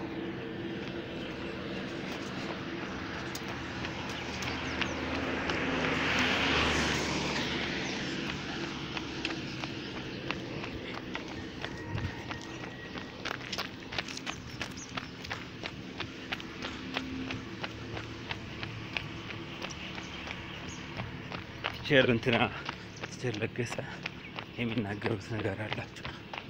ቲቸር እንትና ቲቸር ለገሰ የሚናገሩት ነገር አላቸው።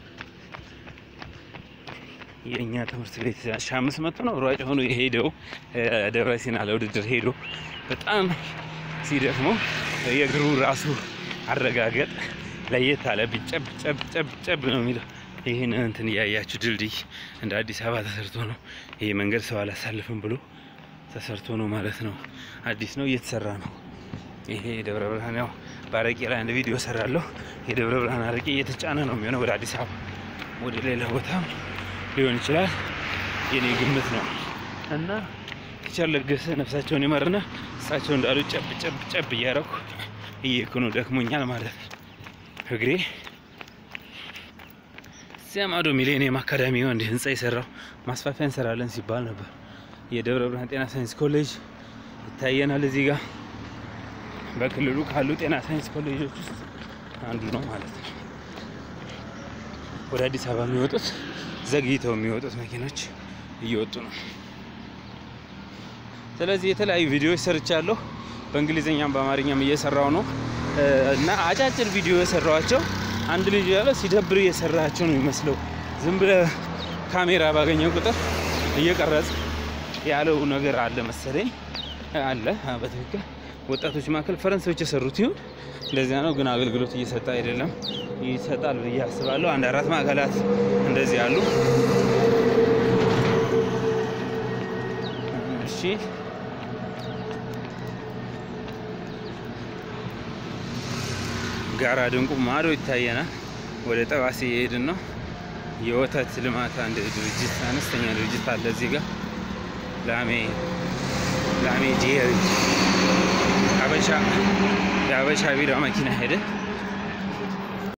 የእኛ ትምህርት ቤት ሺ አምስት መቶ ነው ሯጭ ሆኖ የሄደው እ፣ ደብረ ሲና ለውድድር ሄዶ በጣም ሲደክመው የእግሩ ራሱ አረጋገጥ ለየት አለ። ጨብ ጨብ ጨብ ጨብ ነው የሚለው። ይህን እንትን እያያችሁ ድልድይ እንደ አዲስ አበባ ተሰርቶ ነው ይሄ መንገድ ሰው አላሳልፍም ብሎ ተሰርቶ ነው ማለት ነው። አዲስ ነው እየተሰራ ነው። ይሄ የደብረ ብርሃን ያው በአረቄ ላይ አንድ ቪዲዮ ሰራለሁ። የደብረ ብርሃን አረቄ እየተጫነ ነው የሚሆነው ወደ አዲስ አበባ ወደ ሌላ ቦታም ሊሆን ይችላል። የኔ ግምት ነው እና ቲቸር ለገሰ ነፍሳቸውን ይማርና እሳቸው እንዳሉ ጨብ ጨብ ጨብ እያረኩ እየሄድኩ ነው። ደክሞኛል ማለት ነው እግሬ። እዚያ ማዶ ሚሌኒየም አካዳሚ አንድ ህንፃ የሰራው ማስፋፊያ እንሰራለን ሲባል ነበር። የደብረ ብርሃን ጤና ሳይንስ ኮሌጅ ይታየናል እዚህ ጋር በክልሉ ካሉ ጤና ሳይንስ ኮሌጆች ውስጥ አንዱ ነው ማለት ነው። ወደ አዲስ አበባ የሚወጡት ዘግይተው የሚወጡት መኪኖች እየወጡ ነው። ስለዚህ የተለያዩ ቪዲዮዎች ሰርቻለሁ። በእንግሊዝኛም በአማርኛም እየሰራው ነው እና አጫጭር ቪዲዮ የሰራኋቸው አንድ ልጅ ያለው ሲደብር እየሰራቸው ነው የሚመስለው። ዝም ብለ ካሜራ ባገኘው ቁጥር እየቀረጽ ያለው ነገር አለ መሰለኝ አለ በትክክል ወጣቶች መካከል ፈረንሳዮች የሰሩት ይሁን እንደዚያ ነው፣ ግን አገልግሎት እየሰጠ አይደለም። ይሰጣል ብዬ አስባለሁ። አንድ አራት ማዕከላት እንደዚህ አሉ። እሺ ጋራ ድንቁ ማዶ ይታየናል። ወደ ጠባሴ እየሄድን ነው። የወተት ልማት አንድ ድርጅት አነስተኛ ድርጅት አለ እዚህ ጋር ላሜ ላሜ ዴሪ አበሻ የአበሻ ቢራ መኪና ሄደ።